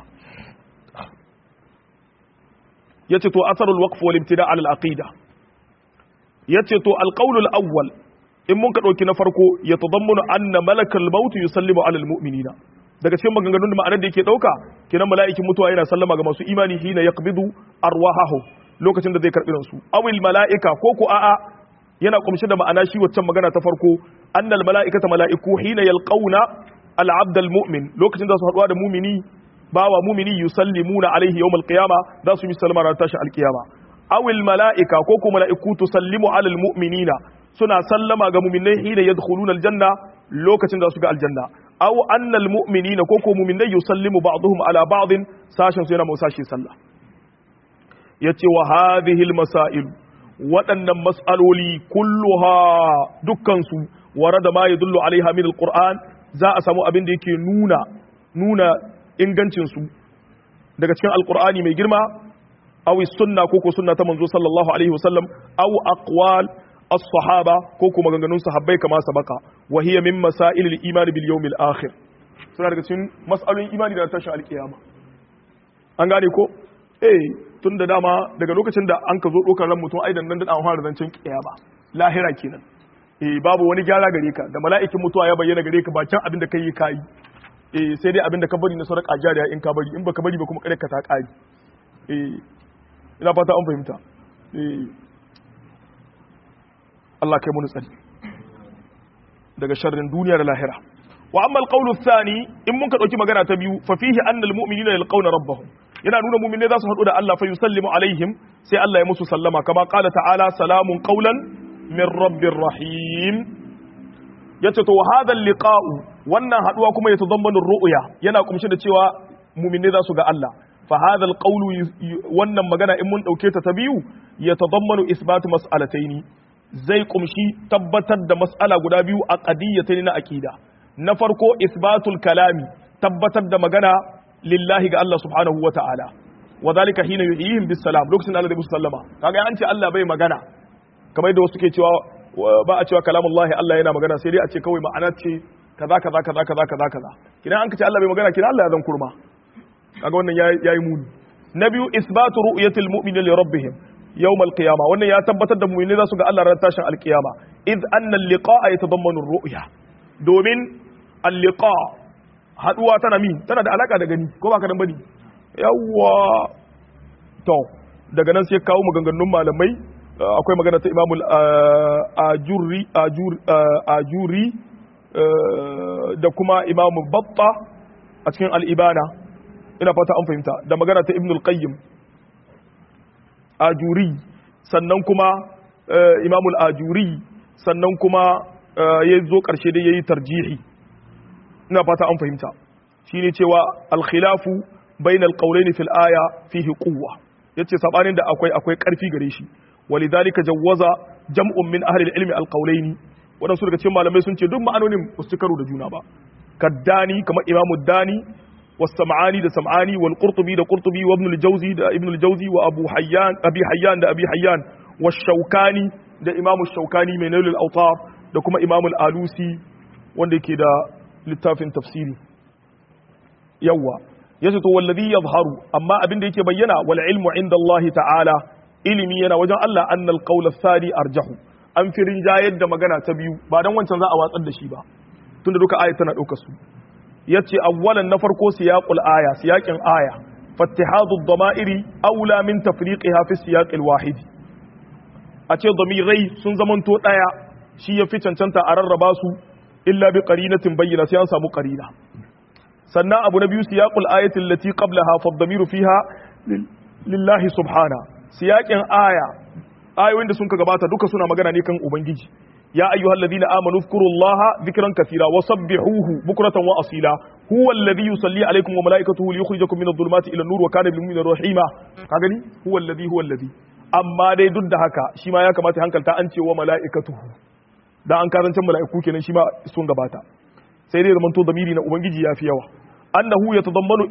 yace to asarul waqf wal ibtida al aqida yace to al qawl al awwal in mun ka dauki na farko ya tadammunu anna malakal maut yusallimu ala al mu'minina daga cikin maganganun da ma'anar da yake dauka kenan mala'ikin mutuwa yana sallama ga masu imani hina yaqbidu arwahahu lokacin da zai karbi ransu awil mala'ika ko ko a'a yana kumshi da ma'ana shi waccan magana ta farko annal mala'ikata mala'iku hina yalqauna al-abd al-mu'min lokacin da su haduwa da mumini bawa mumini yusallimuna alaihi yawm al-qiyama za su yi sallama ran tashi al-qiyama awil mala'ika ko ko mala'iku tusallimu ala al-mu'minina suna sallama ga mu'minai hina yadkhuluna al-janna lokacin da su ga aljanna aw anna al-mu'minina ko ko mu'minai yusallimu ba'dhum ala ba'd sashin su yana musashi sallah yace wa hadhihi al-masail waɗannan mas'aloli kulluha dukkansu ware da ma ya dullu alaiha min alquran za a samu abin da yake nuna nuna ingancinsu daga cikin alqur'ani mai girma aw sunna ko ko sunna ta manzo sallallahu alaihi wasallam aw aqwal as-sahaba ko kuma maganganun sahabbai kama sabaka wa hiya min masail al-iman bil yawm al-akhir suna daga cikin mas'alolin imani da tashin alkiyama an gane ko eh tun da dama daga lokacin da an ka zo ɗaukar ran mutum aidan nan da an fara zancen kiyama lahira kenan eh babu wani gyara gare ka da mala'ikin mutuwa ya bayyana gare ka ba can abin da kai kai eh sai dai abin da ka bari na sadaka jariya in ka bari in baka bari ba kuma kare ka ta kari eh ina fata an fahimta eh Allah kai mu tsari daga sharrin duniya da lahira wa amma alqawlu thani in mun ka dauki magana ta biyu fa fihi anna almu'minina yalqawna rabbahum yana nuna mu'minai za su haɗu da Allah fa yusallimu alaihim sai Allah ya musu sallama kama qala ta'ala salamun qawlan min rabbir rahim yace to hadha liqa'u wannan haduwa kuma ya tazammanu ru'ya yana kumshi da cewa mu'minai za su ga Allah fa hadha alqawlu wannan magana in mun dauke ta ta biyu ya tazammanu isbatu mas'alataini zai kumshi tabbatar da mas'ala guda biyu a qadiyatayn na aqida na farko isbatul kalami tabbatar da magana lillahi ga Allah subhanahu wa ta'ala wa zalika hina yuhyihim bis salam lokacin Allah da musu sallama kaga an ce Allah bai magana kamar yadda wasu ke cewa ba a cewa kalamullahi Allah yana magana sai dai a ce kawai ma'ana ce kaza kaza kaza kaza kaza kaza kidan an ce Allah bai magana kidan Allah ya zan kurma kaga wannan yayi muni na biyu isbatu ru'yatil mu'mini li rabbihim yawm al-qiyamah wannan ya tabbatar da mu'mini za su ga Allah ran tashin al-qiyama id anna al-liqa'a yatadammanu ar-ru'ya domin al-liqa haduwa tana mi tana da alaka da gani ko ba ka dan bane yawwa to daga nan sai kawo maganganun malamai akwai magana ta imamul ajuri ajuri da kuma imamu batta a cikin al'ibana ina fata an fahimta da magana ta ibnul qayyim ajuri sannan kuma imamul ajuri sannan kuma ya zo ƙarshe da ya yi tarjihi ina fata an fahimta shi ne cewa alkhilafu bainal qawlaini fil aya fihi quwwa yace sabanin da akwai akwai ƙarfi gare shi walidhalika jawwaza jam'un min ahli al-ilmi al-qawlaini wadansu daga cikin malamai sun ce duk ma'anonin ba su karo da juna ba kaddani kamar imamu dani والسمعاني ده سمعاني والقرطبي ده قرطبي وابن الجوزي ده ابن الجوزي وابو حيان ابي حيان ده ابي حيان والشوكاني ده امام الشوكاني من نيل الاوطار ده كما امام الالوسي wanda yake da littafin tafsiri yawa yace to wallazi yadhharu amma abin da yake bayyana wal ilmu inda Allah ta'ala ilimi yana wajen Allah annal qawl ath-thani arjahu an firin jayar da magana ta biyu ba dan wancan za a watsar da shi ba tunda duka ayat tana daukar su yace awwalan na farko siyaqul aya siyaqin aya fattihadu ad-dama'iri aula min tafriqiha fi siyaqil wahid a ce damirai sun zamanto daya shi yafi cancanta a rarraba su illa bi qarinatin bayyana sai an samu qarina sannan abu na biyu siyaqul ayati allati qablaha fa ad-damiru fiha lillahi subhana siyaqin aya ayoyin da sun ka gabata duka suna magana ne kan ubangiji يا أيها الذين آمنوا اذكروا الله ذكرا كثيرا وسبحوه بكرة وأصيلا هو الذي يصلي عليكم وملائكته ليخرجكم من الظلمات إلى النور وكان بالمؤمنين رحيما كاغني هو الذي هو الذي amma dai duk da haka shi ma ya kamata hankalta an ce wa mala'ikatuhu da an karantar mala'iku kenan shi ma sun gabata sai dai zamanto zamiri na ubangiji ya fi yawa annahu yatadammanu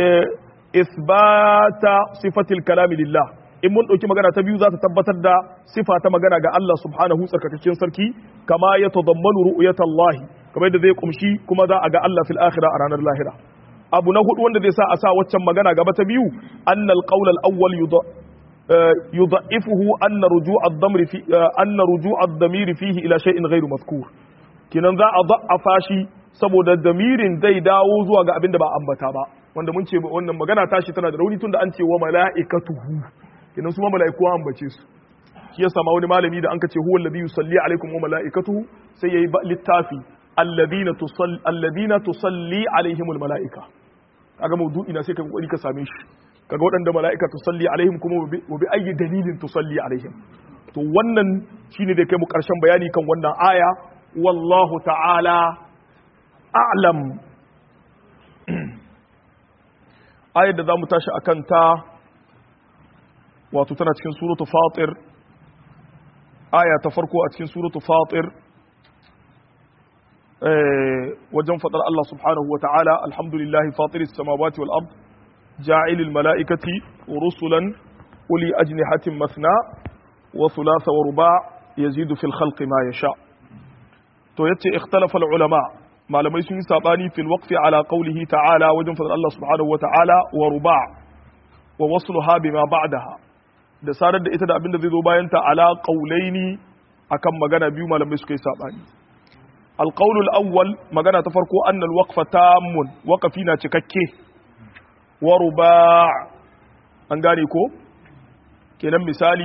isbata sifatil kalami lillah in mun ɗauki magana ta biyu za ta tabbatar da sifa ta magana ga Allah subhanahu tsarkakakken sarki kama ya tadammanu ru'yata Allah kamar yadda zai kumshi kuma za a ga Allah fil akhirah a ranar lahira abu na hudu wanda zai sa a sa waccan magana gaba ta biyu annal qawl al awwal yudha'ifuhu anna ruju' ad-damir fi anna ruju' ad-damir fihi ila shay'in ghayru mazkur kinan za a da'afa shi saboda damirin zai dawo zuwa ga abin da ba ambata ba wanda mun ce wannan magana tashi tana da rauni tunda an ce wa mala'ikatuhu kenan su ma mala'iku an bace su shi yasa ma wani malami da an kace huwa alladhi yusalli alaikum wa mala'ikatuhu sai yayi littafi alladhina tusalli alladhina tusalli alaihimul mala'ika kaga maudu'i na sai ka kokari ka same shi kaga waɗanda mala'ika tusalli alaihim kuma wa bi ayi dalilin tusalli alaihim to wannan shine da kai mu karshen bayani kan wannan aya wallahu ta'ala a'lam ayar da zamu tashi akan ta wato tana cikin suratu fatir aya ta farko a cikin suratu fatir wajen fadar Allah subhanahu wa ta'ala alhamdulillahi fatir samawati wal ard ja'ilil mala'ikati rusulan uli ajnihatin masna wa thulatha wa ruba' yazidu fil khalqi ma yasha to yace ikhtalafa al ulama malamai sun yi sabani fil waqfi ala qawlihi ta'ala wajen fadar Allah subhanahu wa ta'ala wa ruba' wa wasluha bima ba'daha da sadar da ita da abin da zai zo bayan ta ala qaulaini akan magana biyu malamai suka yi sabani alqaulul awwal magana ta farko annal waqfa tammun waqafi na cikakke wa ruba' an gane ko kenan misali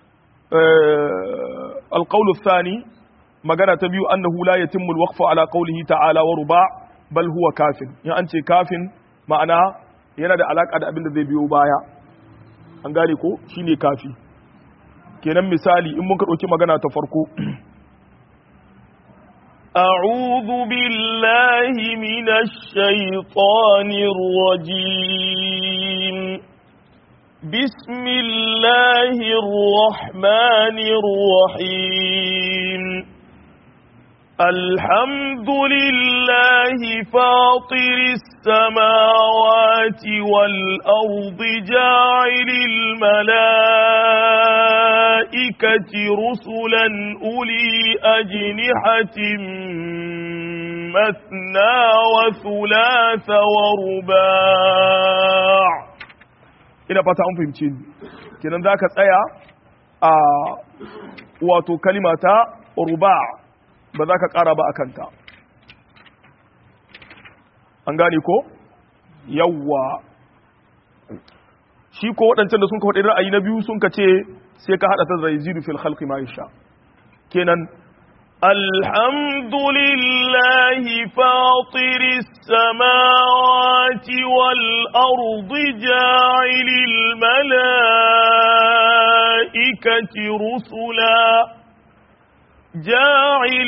alqaulul thani magana ta biyu annahu la yatimmu alwaqfu ala qawlihi ta'ala wa ruba' bal huwa kafin in an ce kafin ma'ana yana da alaka da abin da zai biyo baya an gane ko shine kafi kenan misali in muka ɗauki magana ta farko أعوذ بالله من الشيطان الرجيم بسم الله الرحمن الرحيم الحمد لله فاطر السماوات والأرض جاعل الملائكة رسلا أولي أجنحة مثنى وثلاث ورباع ina fata an fahimce ni kenan za ka tsaya a wato kalimata ruba' ba za ka ƙara ba a kanta an gane ko yawwa shi ko waɗancan da sun ka faɗi ra'ayi na biyu sun ka ce sai ka haɗa ta da yazidu fil khalqi ma yasha kenan الحمد لله فاطر السماوات والأرض جاعل الملائكة رسلا جاعل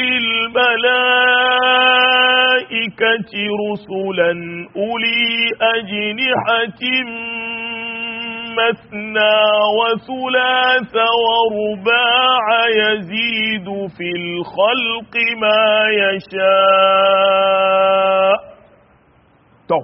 الملائكة رسلا أولي أجنحة مثنى وثلاث ورباع يزيد في الخلق ما يشاء to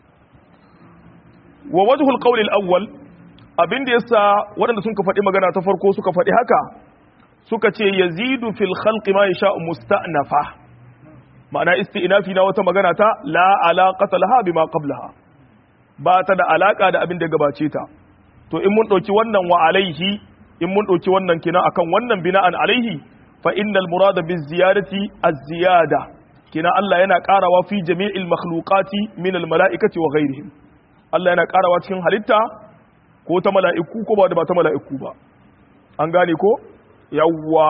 wa wajhul qawl al-awwal abin da yasa waɗanda sun ka faɗi magana ta farko suka faɗi haka suka ce yazidu fil khalqi ma yasha musta'nafa ma'ana isti'nafi na wata magana ta la alaqata laha bima qablaha ba ta da alaka da abin da gabace ta to in mun ɗauki wannan wa alaihi in mun ɗauki wannan kina akan wannan bina'an alaihi fa innal murada biz ziyadati az-ziyada kina Allah yana ƙarawa fi jami'il makhluqati min al mala'ikati wa ghairihim Allah yana ƙarawa cikin halitta ko ta mala'iku ko ba da ba ta mala'iku ba an gane ko yawwa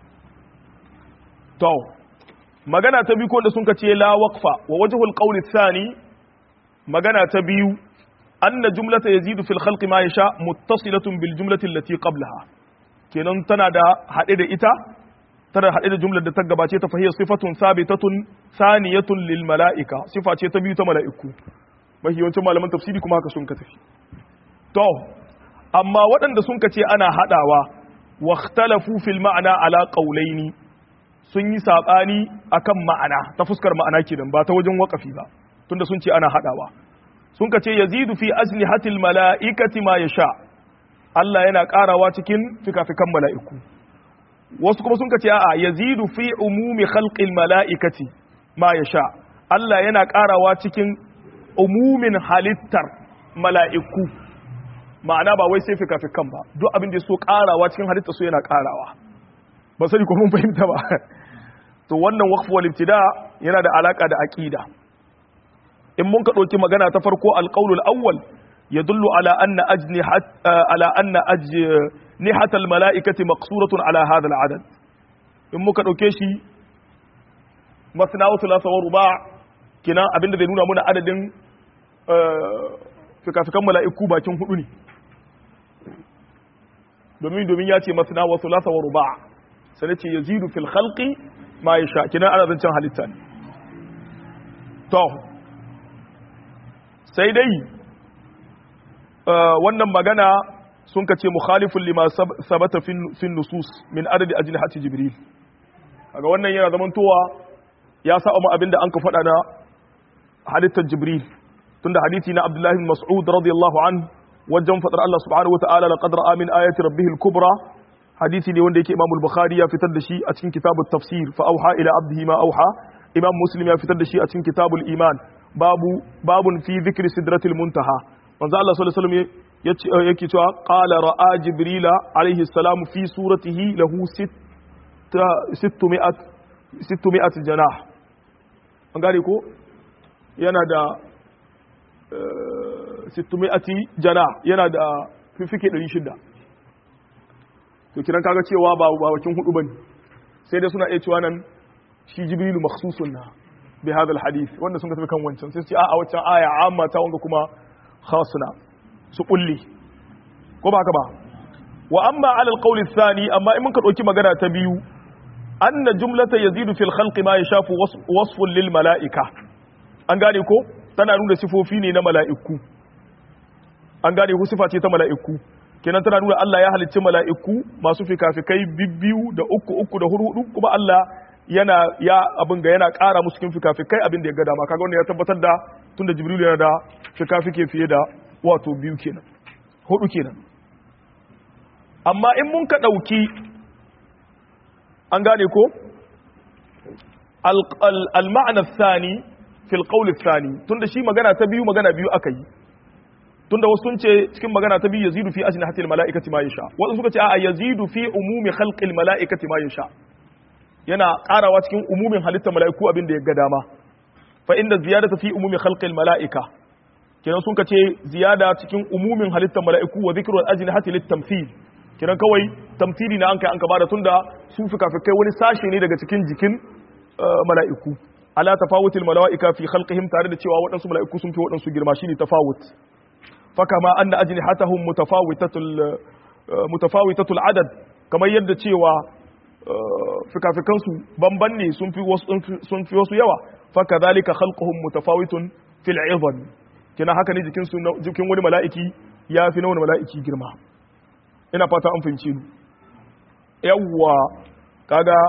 to magana ta biyu ko da sun ka ce la waqfa wa wajhul qawli thani magana ta biyu anna jumlata yazidu fil khalqi ma yasha muttasilatun bil jumlati allati qablaha kenan tana da hade da ita tana hade da jumlar da ta gabace ta fahiyar sifatun sabitatun saniyatun lil mala'ika sifa ce ta biyu ta mala'iku mahiyancin malaman tafsiri kuma haka sun ka tafi to amma waɗanda sun ka ce ana hadawa واختلفوا في المعنى على قولين sun yi saɓani akan ma'ana ta fuskar ma'ana kenan ba ta wajen waƙafi ba tunda sun ce ana haɗawa sun ka ce yazidu fi ajnihatil mala'ikati ma yasha Allah yana ƙarawa cikin fikafikan mala'iku wasu kuma sun ka ce a'a yazidu fi umumi khalqil mala'ikati ma yasha Allah yana ƙarawa cikin umumin halittar mala'iku ma'ana ba wai sai fikafikan ba duk abin da so karawa cikin halitta su yana karawa ba sani ko mun fahimta ba to wannan waqf wal ibtida yana da alaka da aqida in mun ka dauki magana ta farko alqawl al-awwal yadullu ala anna ajnihat ala anna ajnihat al-mala'ikati maqsuratun ala hadha al-adad in muka dauke shi masna wa thulatha wa ruba' kina abinda zai nuna muna adadin fikafikan mala'iku bakin hudu ne domin domin ya ce masana wa sulasa wa ruba sai ce yazidu fil khalqi ma yasha kinan ana zancen halitta ne to sai dai wannan magana sun ka ce mukhalifun lima sabata fin nusus min adadi ajnihati jibril kaga wannan yana zamantowa ya sa mu abinda an ka faɗa na halittar jibril tunda hadisi na abdullahi bin mas'ud radiyallahu anhu wajen fadar Allah subhanahu wa ta'ala laqad ra'a min ayati rabbih al-kubra hadisi ne wanda yake Imam al-Bukhari ya fitar da shi a cikin kitabut tafsir fa auha ila abdihi ma auha Imam Muslim ya fitar da shi a cikin kitabul iman babu babun fi dhikri sidratil muntaha manzo Allah sallallahu alaihi wasallam yake cewa qala ra'a jibrila alaihi salam fi suratihi lahu 600 600 janah an gane ko yana da 600 jana yana da fifike 600 to kiran kaga cewa ba bakin hudu bane sai dai suna iya cewa nan shi jibrilu makhsusun na bi hadha alhadith wanda sun ka tafi kan wancan sai su ce a a wancan aya amma ta wanga kuma khasna su kulli ko ba haka ba wa amma ala alqawli athani amma in muka dauki magana ta biyu anna jumlata yazidu fil khalqi ma yashafu wasfun lil malaika an gane ko tana nuna sifofi ne na mala'iku an gane ku sifa ce ta mala'iku kenan tana nuna Allah ya halicci mala'iku masu fikafikai bibbiyu da uku uku da hurhudu kuma Allah yana ya abin ga yana ƙara musu cikin fikafikai abin da ya ga dama kaga wannan ya tabbatar da tunda Jibril yana da fikafike fiye da wato biyu kenan hudu kenan amma in mun ka dauki an gane ko al-ma'na thani fil qawl thani tunda shi magana ta biyu magana biyu aka yi tunda wasu sun ce cikin magana ta biyu yazidu fi ajnihatil malaikati ma yasha wasu suka ce a yazidu fi umumi khalqil malaikati ma yasha yana karawa cikin umumin halittar malaiku abin da ya ga dama fa inda ziyadata fi umumi khalqil malaika kenan sun kace ziyada cikin umumin halittar mala'iku wa zikrul ajnihati litamthil kenan kawai tamthili na an kai an ka bada tunda su fikafikai wani sashe ne daga cikin jikin mala'iku ala tafawutil mala'ika fi khalqihim tare da cewa waɗansu mala'iku sun fi waɗansu girma shine tafawut fakama anna ajnihatahum mutafawitatul mutafawitatul adad kamar yadda cewa fikafikan su banban ne sun fi wasu sun fi wasu yawa fakadhalika khalquhum mutafawitun fil 'idhan kina haka ne jikin su jikin wani mala'iki ya fi na wani mala'iki girma ina fata an fahimce ni yawwa kaga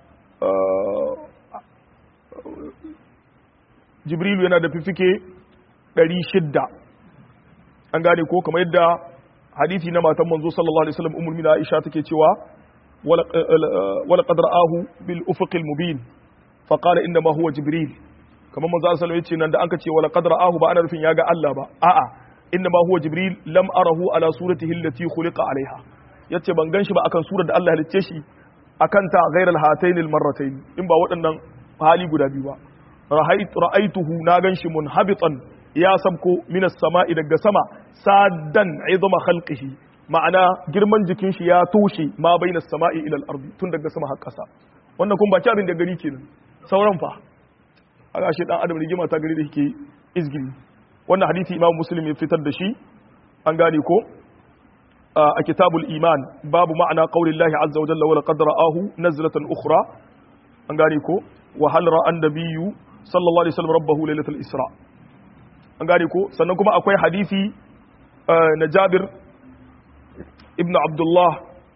jibrilu yana da fifike 600 an gane ko kamar yadda hadisi na matan manzo sallallahu alaihi wasallam ummul mu'minin Aisha take cewa wala qad ra'ahu bil ufuqil mubin fa qala inna ma huwa jibril kamar manzo sallallahu alaihi wasallam nan da anka ce wala qad ra'ahu ba ana rufin yaga Allah ba a'a inna ma huwa jibril lam arahu ala suratihi allati khuliqa alaiha yace ban ganshi ba akan surar da Allah halicce shi akan ta ghairal hatayn al marratayn in ba waɗannan hali guda biyu ba ra'aituhu na ganshi munhabitan ya sabko minas sama'i daga sama saddan izama khalqihi ma'ana girman jikin shi ya toshe ma bainas sama'i ila al-ardi tun daga sama har ƙasa wannan kun baki abin da gani kenan sauran fa aga shi dan adam rigima ta gari da yake izgili wannan hadisi imam muslim ya fitar da shi an gane ko a kitabul iman babu ma'ana qaulillahi azza wa jalla wa laqad ra'ahu nazlatan ukhra an gane ko wa hal ra'an nabiyyu sallallahu alaihi wasallam rabbahu lailatul isra an gane ko sannan kuma akwai hadisi na Jabir ibn Abdullah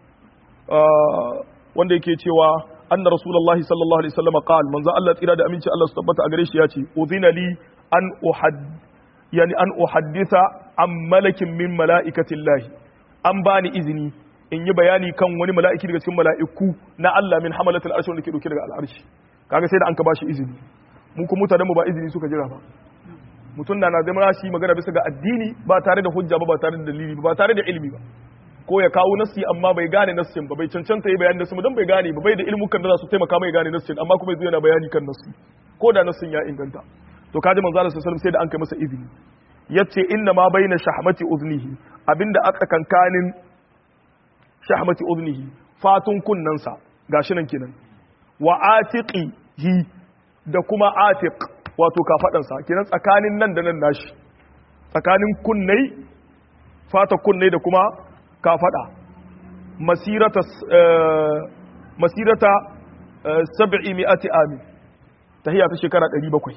wanda yake cewa anna rasulullahi sallallahu alaihi wasallam qal manzo Allah tsira da aminci Allah su tabbata a gare shi yace udhina li an uhad yani an uhadditha an malakin min malaikatillahi an bani izini in yi bayani kan wani mala'iki daga cikin mala'iku na Allah min hamalatul arshi wanda ke dauke daga al'arshi kaga sai da an ka bashi izini mu kuma mutanen mu ba izini suka jira ba mutum na na zama shi magana bisa ga addini ba tare da hujja ba ba tare da dalili ba ba tare da ilimi ba ko ya kawo nassi amma bai gane nassin ba bai cancanta yi bayani nassin don bai gane ba bai da ilmukan da za su taimaka mai gane nassin amma kuma yanzu yana bayani kan nassi ko da nassin ya inganta to kaji manzo Allah sallallahu sai da an kai masa izini yace inna ma baina shahmati uznihi abinda aka kankanin shahmati uznihi fatun kunnansa gashi nan kenan wa atiqihi da kuma atiq wato kafadansa kenan tsakanin nan da nan nashi tsakanin kunnai fata kunnai da kuma kafada masirata masirata sab'i mi'ati amin tahiyya ta shekara 700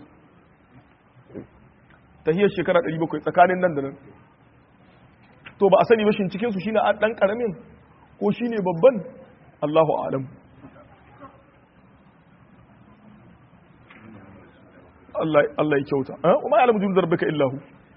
tahiyya shekara 700 tsakanin nan da nan to ba a sani ba shin cikin su shine dan karamin ko shine babban Allahu a'lam Allah ya kyauta kuma ya alamu zarbika illahu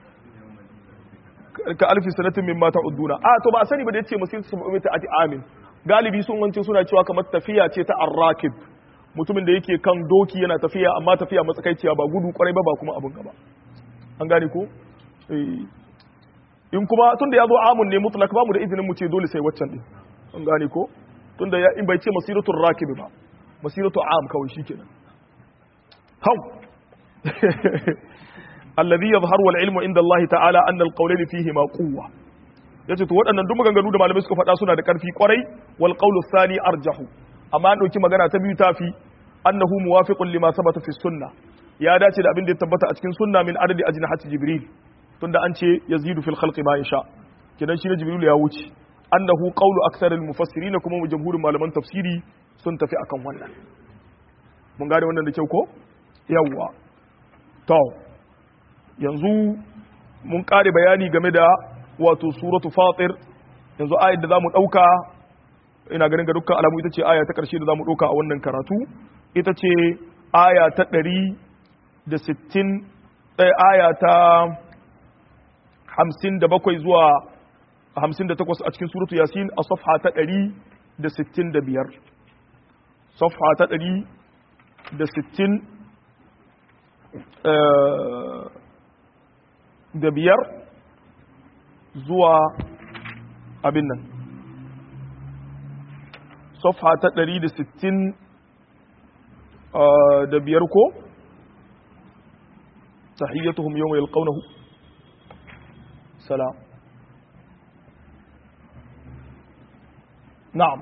ka alfi sanatin min mata udduna a to ba a sani ba da yace masir sabu ta ati amin galibi sun wance suna cewa kamar tafiya ce ta arrakib mutumin da yake kan doki yana tafiya amma tafiya matsakaiciya ba gudu kwarai ba ba kuma abin gaba an gane ko in kuma tunda ya zo amun ne mutlak ba mu da izinin mu ce dole sai waccan din an gane ko tunda ya in bai ce masiratul rakib ba masiratul am kawai shikenan hau alladhi yadhharu wal ilmu inda Allah ta'ala anna al-qawlayn fihi ma quwwa yace to waɗannan duk maganganu da malamai suka faɗa suna da ƙarfi kwarai wal qawlu thani arjahu amma an dauki magana ta biyu tafi annahu muwafiqun lima sabata fi sunnah ya dace da abin da ya tabbata a cikin sunna min adadi ajnihati jibril tunda an ce yazidu fil khalqi ma yasha kidan shi ne jibril ya wuce annahu qawlu aktharil mufassirin kuma jamhurin malaman tafsiri sun tafi akan wannan mun gane wannan da kyau ko yawwa to yanzu mun kare bayani game da wato suratu fatir yanzu ayat da zamu dauka ina ganin ga dukkan alamu ita ce aya ta karshe da zamu dauka a wannan karatu ita ce aya ta 160 ɗaya aya ta 57 zuwa 58 a cikin suratu yasin a safha ta 165 safha ta 160 da biyar zuwa abin nan safha ta 160 da biyar ko tahiyyatuhum yawma yalqawnahu salam na'am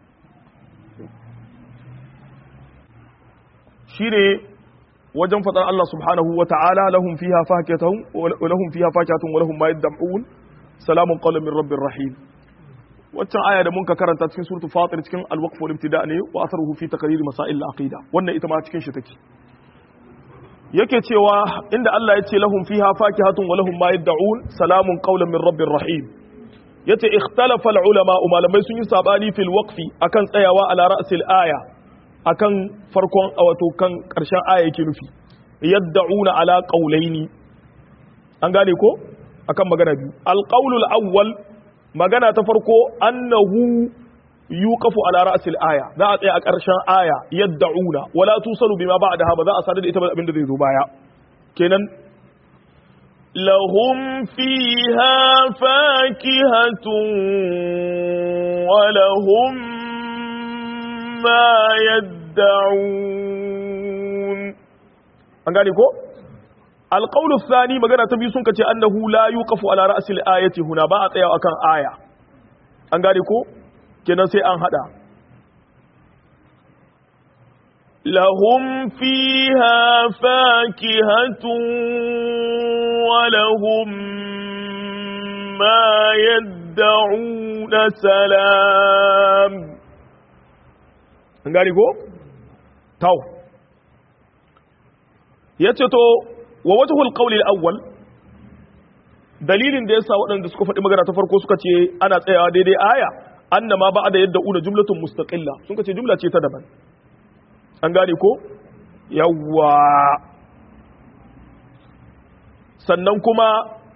shi ne wajen faɗar Allah subhanahu wa ta'ala lahum fiha fakatun wa lahum fiha fakatun wa lahum ma yad'un salamun qawlan min rabbir rahim waccan aya da mun ka karanta cikin suratul fatir cikin al-waqf wal ibtida ne wa atharuhu fi taqrir masail al-aqida wannan ita ma cikin shi take yake cewa inda Allah ya ce lahum fiha fakihatun wa lahum ma yad'un salamun qawlan min rabbir rahim yace ikhtalafa al-ulama malamai sun yi sabani fil waqfi akan tsayawa ala ra'sil aya akan farkon wato kan karshen aya yake nufi yad'una ala qawlaini an gane ko akan magana biyu al-qawlul awwal magana ta farko annahu yuqafu ala ra'sil aya za a tsaya a ƙarshen aya yad'una wala tusalu bima ba'daha ba za a sadar da ita ba abin da zai zo baya kenan lahum fiha fakihatun wa lahum ma yad'un an gane ko alqawlu thani magana ta biyu sun kace annahu la yuqafu ala ra'sil ayati huna ba a tsaya akan aya an gane ko kenan sai an hada lahum fiha fakihatun wa lahum ma yad'una salam an gane ko taw yace to wa wajhul qawli al-awwal dalilin da yasa waɗanda suka faɗi magana ta farko suka ce ana tsayawa daidai aya annama ba da yadda una jumlatun mustaqilla sun ce jumla ce ta daban an gane ko yawwa sannan kuma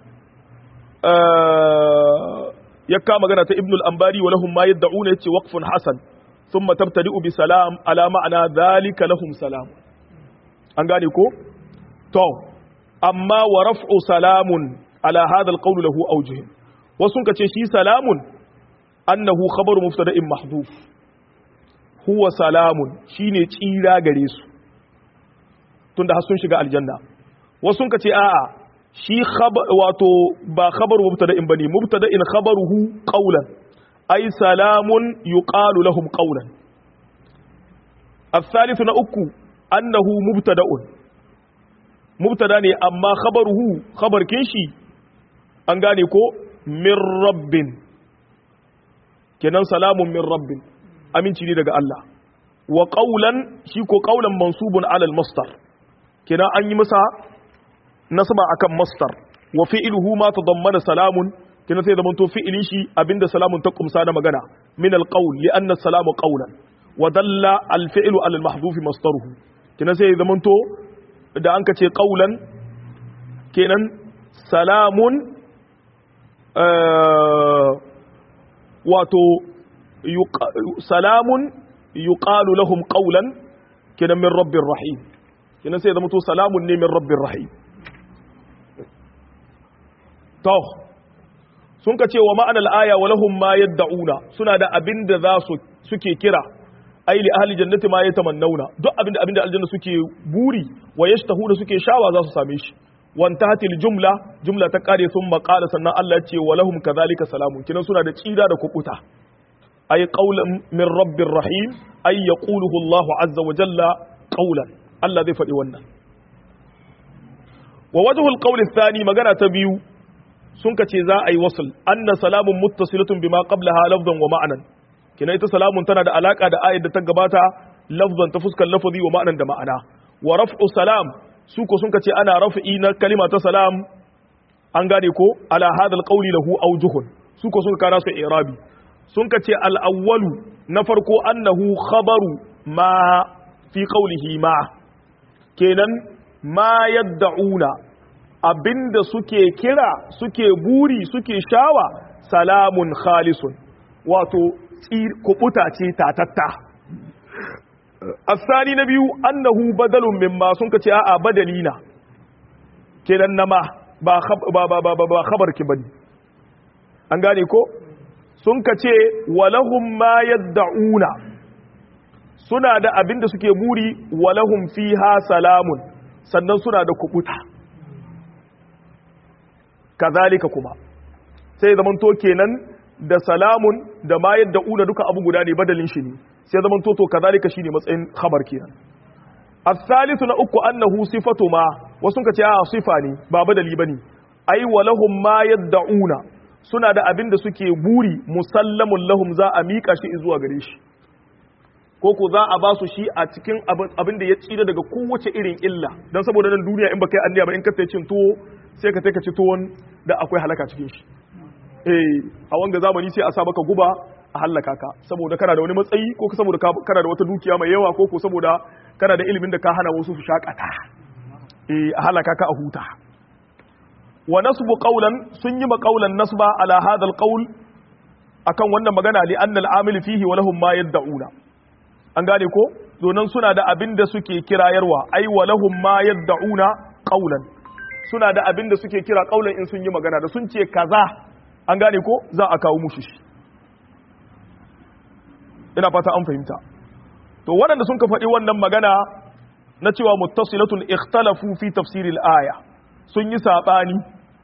ya kama magana ta ibnul ambari wa lahum ma yad'una yace waqfun hasan thumma tabtadi'u bi salam ala ma'ana dhalika lahum salam an gane ko to amma wa raf'u salamun ala hadha alqawl lahu awjuh wasun kace shi salamun annahu khabaru mubtada'in mahdhuf huwa salamun shine tsira gare su tunda har sun shiga aljanna wasun kace a'a shi wato ba khabaru mubtada'in bane mubtada'in khabaruhu qawlan ay salamun yuqalu lahum qawlan الثالث نأكو أنه مبتدأ مبتدا ne amma khabaruhu khabar kinshi an gane ko min rabbin kenan salamun min rabbin aminci ne daga Allah wa qawlan shi ko qawlan mansubun ala al-masdar kenan an yi masa nasaba akan masdar wa fi'luhu ma tadammana salamun kenan sai zaman to fi'ilin shi abinda salamun ta kumsa na magana min al-qawl li anna salamu qawlan wa dalla al-fi'lu ala al-mahdhuf masdaruhu kenan sai zaman to da an ka ce ƙaulan kenan salamun wato salamun yuqalu lahum ƙaulan kenan min rabbin rahim kenan sai zama to salamun ne min rabbin rahim to sun ka ce wa ma'anar aya wa lahum ma yad'una suna da abin da za su suke kira ai li ahli jannati ma yatamannauna duk abinda abinda aljanna suke buri wa yashtahuna suke shawa za su same shi wan tahtil jumla jumla ta kare sun maqala sannan Allah ya ce wa lahum kadhalika salamun kinan suna da tsira da kukuta ai qaulan min rabbir rahim ai yaquluhu Allahu azza wa jalla qaulan Allah zai faɗi wannan wa wajhul qawli thani magana ta biyu sun kace za a yi wasl anna salamun muttasilatun bima qablaha lafzan wa ma'anan kina ita salamun tana da alaka da ayat da ta gabata lafzan ta fuskar lafazi wa ma'anan da ma'ana wa raf'u salam su ko sun kace ana raf'i na kalima ta salam an gane ko ala hadal qawli lahu awjuhun su ko sun kana su i'rabi sun kace al awwalu na farko annahu khabaru ma fi qawlihi ma kenan ma yad'una abinda suke kira suke buri suke shawa salamun khalisun wato kubuta ce tatatta asani na biyu annahu badalun mimma sun ka ce a'a badali na kenan na ma ba ba ba ba ba khabar ki bane an gane ko sun ka ce walahum ma yad'una suna da abin da suke buri walahum fiha salamun sannan suna da kubuta kazalika kuma sai zaman to kenan da salamun da ma yadda una duka abu guda ne badalin shi ne sai zaman to to kazalika shine matsayin khabar kenan الثالث na uku annahu sifatu ma wasu ka ce a sifa ne ba badali bane ai walahum ma yad'una suna da abin da suke buri musallamun lahum za a mika shi zuwa gare shi ko ko za a ba su shi a cikin abin da ya tsira daga kowace irin illa don saboda nan duniya in ba kai anniya ba in ka sai cin tuwo sai ka ka ci tuwon da akwai halaka cikin shi eh a wanga zamani sai a sa baka guba a halaka ka saboda kana da wani matsayi ko saboda kana da wata dukiya mai yawa ko ko saboda kana da ilimin da ka hana wasu su shakata eh a halaka ka a huta wa nasbu qawlan sun yi maqawlan nasba ala hadha alqawl akan wannan magana li anna al-amil fihi wa lahum ma yad'una an gane ko donan suna da abin da suke kirayarwa ai wa lahum ma yad'una qawlan suna da abin da suke kira qawlan in sun yi magana da sun ce kaza an gane ko za a kawo mushi shi ina fata an fahimta to waɗanda sun ka faɗi wannan magana na cewa muttasilatun ikhtalafu fi tafsiril aya sun yi saɓani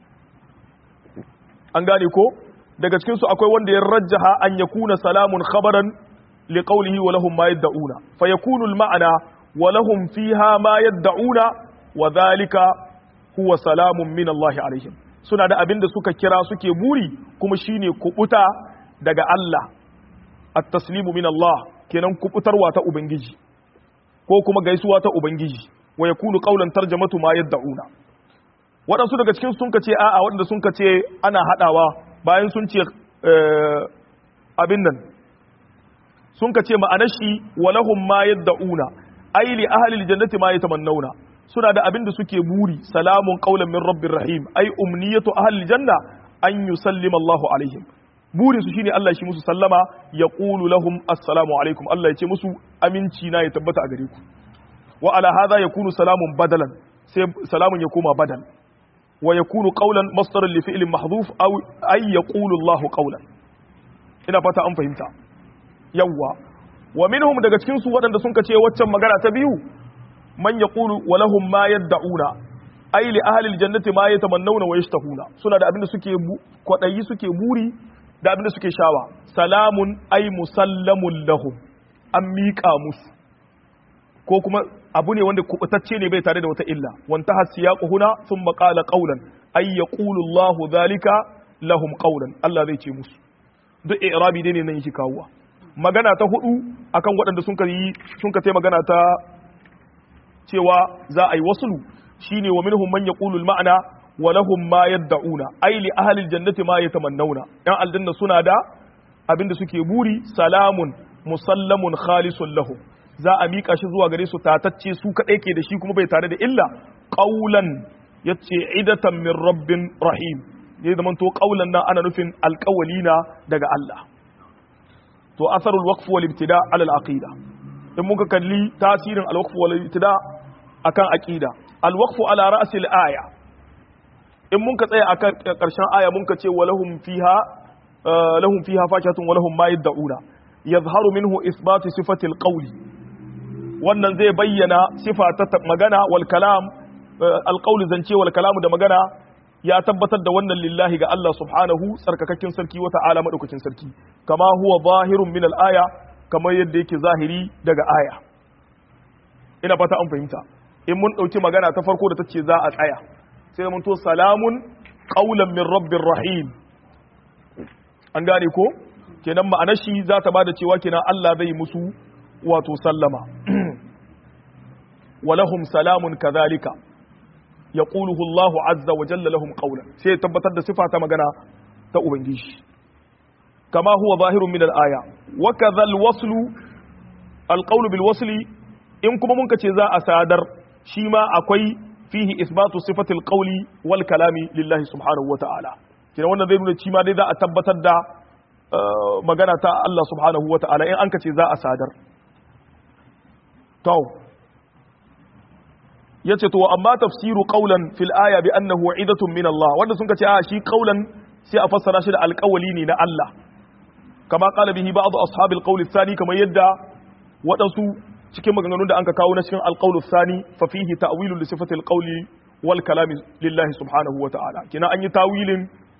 an gane ko daga cikin su akwai wanda ya rajjaha an yakuna salamun khabaran li qawlihi wa lahum ma yad'una fa yakunu al ma'ana wa lahum fiha ma yad'una wa dhalika huwa salamun min Allah alaihim suna da abin da suka kira suke buri kuma shine kubuta daga Allah at-taslimu min Allah kenan kubutarwa ta ubangiji ko kuma gaisuwa ta ubangiji wa yakunu qawlan tarjamatu ma yad'una waɗansu daga cikin sun kace a'a waɗanda sun kace ana hadawa bayan sun ce abin nan sun kace ma'anar shi walahum ma yad'una ay li ahli aljannati ma yatamannawna suna da abin da suke buri salamun qawlan min rabbir rahim ay umniyatu ahli aljanna an yusallima Allahu alaihim burin su shine Allah shi musu sallama ya qulu lahum assalamu alaikum Allah ya ce musu aminci na ya tabbata a gare ku wa ala hadha yakunu salamun badalan sai salamun ya koma badal wa yakunu qawlan masdaran li fi'lin mahdhuf aw ay yaqulu Allah qawlan ina fata an fahimta yawwa wa minhum daga cikin su waɗanda sun kace waccan magana ta biyu man yaqulu wa lahum ma yad'una ay li ahli aljannati ma yatamannawna wa yashtahuna suna da abin da suke kwadayi suke buri da abin da suke shawa salamun ai musallamun lahum an miƙa musu ko kuma abu ne wanda kubutacce ne bai tare da wata illa wanta hasiyaqu huna thumma qala qawlan ay yaqulu Allahu dhalika lahum qawlan Allah zai ce musu duk i'rabi dai ne nan yake kawowa magana ta hudu akan waɗanda sun ka yi sun ka magana ta cewa za a yi wasulu shine wa minhum man yaqulu al-ma'na wa lahum ma yad'una ay li ahli al-jannati ma yatamannawna yan aljanna suna da abinda suke buri salamun musallamun khalisun lahum za a mika shi zuwa gare su tatacce su kadai ke da shi kuma bai tare da illa qaulan yace idatan min rabbin rahim ya zaman to qaulan nan ana nufin alqawlina daga Allah to asarul waqf wal ibtida ala al-aqida in muka kalli tasirin al-waqf wal ibtida akan aqida al-waqf ala ra's al-aya in mun ka tsaya a ƙarshen aya mun ka ce walahum fiha lahum fiha fakatun walahum ma yad'una yazharu minhu isbatu sifati alqawli wannan zai bayyana sifa ta magana wal kalam alqawli zance wal kalamu da magana ya tabbatar da wannan lillahi ga Allah subhanahu tsarkakakken sarki wa ta'ala madaukakin sarki kama huwa zahirun min al-aya kamar yadda yake zahiri daga aya ina fata an fahimta in mun dauki magana ta farko da tace za a tsaya sai mun to salamun qaulan min rabbir rahim an gane ko kenan ma'anar shi za ta bada cewa kenan Allah zai musu wato sallama walahum salamun kadhalika yaquluhu Allahu azza wa jalla lahum qawlan sai tabbatar da sifa ta magana ta ubangiji kama huwa zahirun min al-aya wa kadhal waslu al-qawlu bil wasli in kuma mun kace za a sadar shi ma akwai fihi isbatu sifatil qawli wal kalami lillahi subhanahu wa ta'ala kina wannan zai nuna cima dai za a tabbatar da magana ta Allah subhanahu wa ta'ala in an ka ce za a sadar to yace to amma tafsiru qawlan fil aya bi annahu idatun min Allah wanda sun ka ce a shi qawlan sai a fassara shi da alƙawali ne na Allah kama qala bihi ba'd ashabil qawl athani kamar yadda waɗansu cikin maganganun da an ka kawo na cikin alƙawlu sani fa fihi ta'wilu li sifatil qawli wal kalami lillahi subhanahu wa ta'ala kina an yi tawilin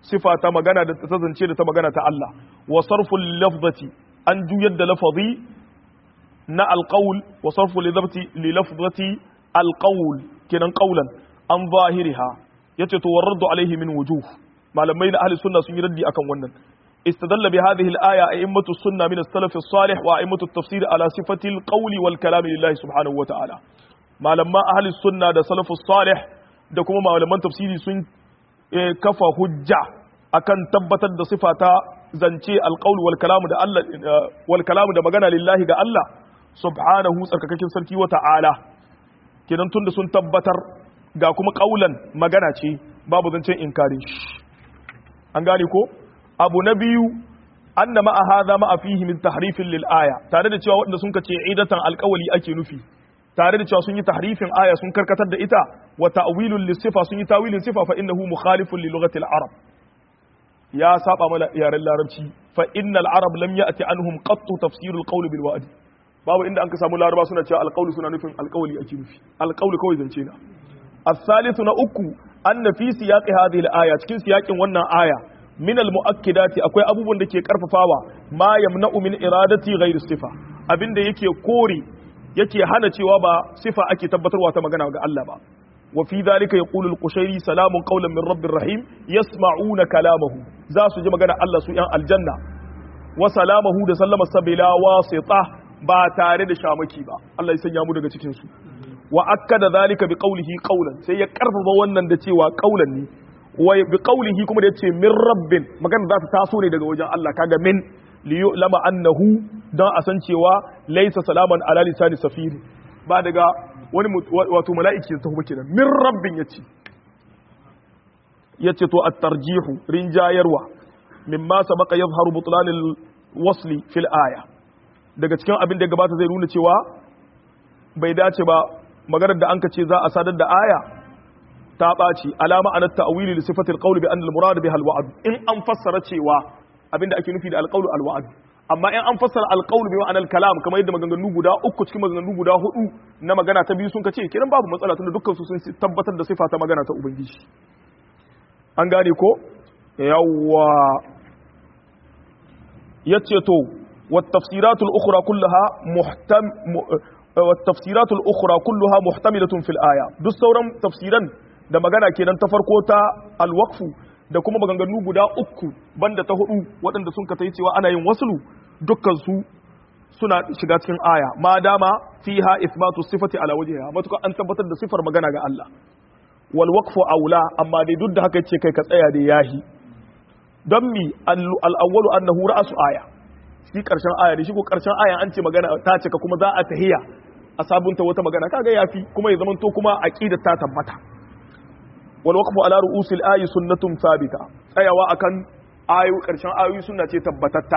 sifa ta magana da ta zance da ta magana ta Allah wa sarful lafzati an juyar da lafazi na alqaul wa sarfu li lafzati alqaul kenan qaulan an zahiriha yace to warraddu alaihi min wujuh malamai na ahli sunna sun yi raddi akan wannan استدل بهذه الآية أئمة السنة من السلف الصالح وأئمة التفسير على صفة القول والكلام لله سبحانه وتعالى ما لما أهل السنة ده سلف الصالح ده كما ما لما تفسيري سن كفى حجة أكن تبتت ده صفة زنشي القول والكلام ده الله والكلام ده مغنى لله ده الله سبحانه سرككين سركي وتعالى kenan tunda sun tabbatar ga kuma kaulan magana ce babu zancen inkarin shi an gane ko abu na biyu anna ma'a hadha ma'a fihi min tahrifin lil aya tare da cewa wanda sun kace idatan alqawli ake nufi tare da cewa sun yi tahrifin aya sun karkatar da ita wa ta'wilun lis sifa sun yi tawilin sifa fa innahu mukhalifun li lughati al arab ya saba mana yaren larabci fa innal arab lam ya'ti anhum qattu tafsir al qawl bil wa'd babu inda an ka samu laraba suna cewa alqawli suna nufin alqawli ake nufi alqawli kawai zance na الثالث na uku anna fi siyaqi hadhihi al-aya cikin siyakin wannan aya min al-mu'akkidati akwai abubuwan da ke karfafawa ma yamna'u min iradati ghayr sifa abinda yake kore yake hana cewa ba sifa ake tabbatarwa ta magana ga Allah ba wa fi dhalika yaqulu al-qushairi salamun qawlan min rabbir rahim yasma'una kalamahu za su ji magana Allah su yan aljanna wa salamahu da sallama sabila wasita ba tare da shamaki ba Allah ya sanya mu daga cikin su wa akkada dhalika bi qawlihi qawlan sai ya karfafa wannan da cewa qawlan ne wa bi qawlihi kuma da yace min rabbin magana za ta taso ne daga wajen Allah kaga min li yu'lama annahu dan a san cewa laysa salaman ala lisani safiri ba daga wani wato mala'iki ta kuma kenan min rabbin yace yace to at-tarjihu rinjayarwa mimma sabaqa yadhharu butlan al-wasli fil aya daga cikin abin da gabata zai nuna cewa bai dace ba maganar da anka ce za a sadar da aya ta ɓaci alama an ta'wili li sifatil qawli bi anna al-murad biha al-wa'd in an fassara cewa abinda ake nufi da al-qawlu al-wa'd amma in an fassara al-qawlu bi ma'anar kalam kamar yadda maganganu guda uku cikin maganganu guda hudu na magana ta biyu sun kace kiran babu matsala tunda dukkan su sun tabbatar da sifa ta magana ta ubangiji an gane ko yawwa yace to wat tafsiratul ukhra kullaha muhtam والتفسيرات الأخرى كلها محتملة في الآية duk sauran tafsiran da magana kenan ta farko ta alwaqfu da kuma maganganu guda uku banda ta hudu waɗanda sun ka cewa ana yin waslu dukkan su suna shiga cikin aya ma dama fiha ithbatu sifati ala wajhiha matuka an tabbatar da sifar magana ga Allah wal waqfu aula amma dai duk da haka yace kai ka tsaya da yahi don mi al awwalu annahu ra'su aya shi karshen aya da shi ko karshen aya an ce magana ta cika kuma za a tahiya a sabunta wata magana kaga yafi kuma ya zamanto kuma aqidar ta tabbata wal waqfu ala ru'usil ayi sunnatun thabita tsayawa akan ayu karshen ayoyi sunna ce tabbatatta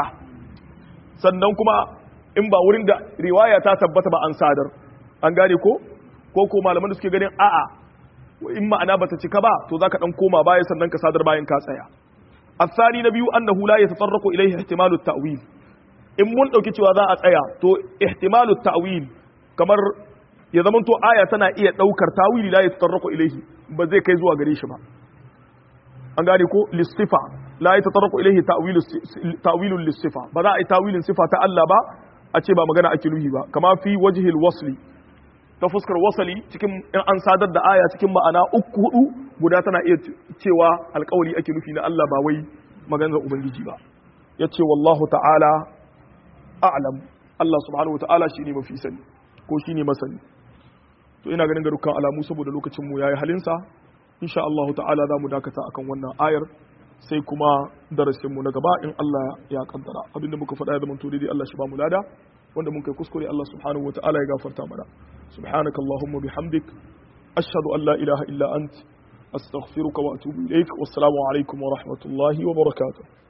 sannan kuma in ba wurin da riwaya ta tabbata ba an sadar an gane ko ko ko malaman da suke ganin a'a in ma'ana bata cika ba to zaka dan koma baya sannan ka sadar bayan ka tsaya الثاني نبي أنه لا يتطرق إليه احتمال التأويل in mun ɗauki cewa za a tsaya to ihtimalu ta'wil kamar ya zama to aya tana iya ɗaukar tawili la yatatarraqu ilayhi ba zai kai zuwa gare shi ba an gane ko lissifa la yatatarraqu ilayhi ta'wilu ta'wilun lissifa ba za a yi tawilin sifa ta Allah ba a ce ba magana ake nuhi ba kama fi wajhil wasli ta fuskar wasali cikin in an sadar da aya cikin ma'ana uku hudu guda tana iya cewa alƙawari ake nufi na Allah ba wai maganar ubangiji ba yace wallahu ta'ala a'lam Allah subhanahu wa ta'ala shine mafi sani ko shine masani to ina ganin ga dukkan alamu saboda lokacin mu yayi halinsa insha Allah ta'ala za mu dakata akan wannan ayar sai kuma darasin mu na gaba in Allah ya kaddara abinda muka faɗa ya zama to daidai Allah shi ba mu lada wanda mun kai kuskure Allah subhanahu wa ta'ala ya gafarta mana subhanaka allahumma bihamdik ashhadu an la ilaha illa ant astaghfiruka wa atubu ilaik wassalamu alaikum wa rahmatullahi wa barakatuh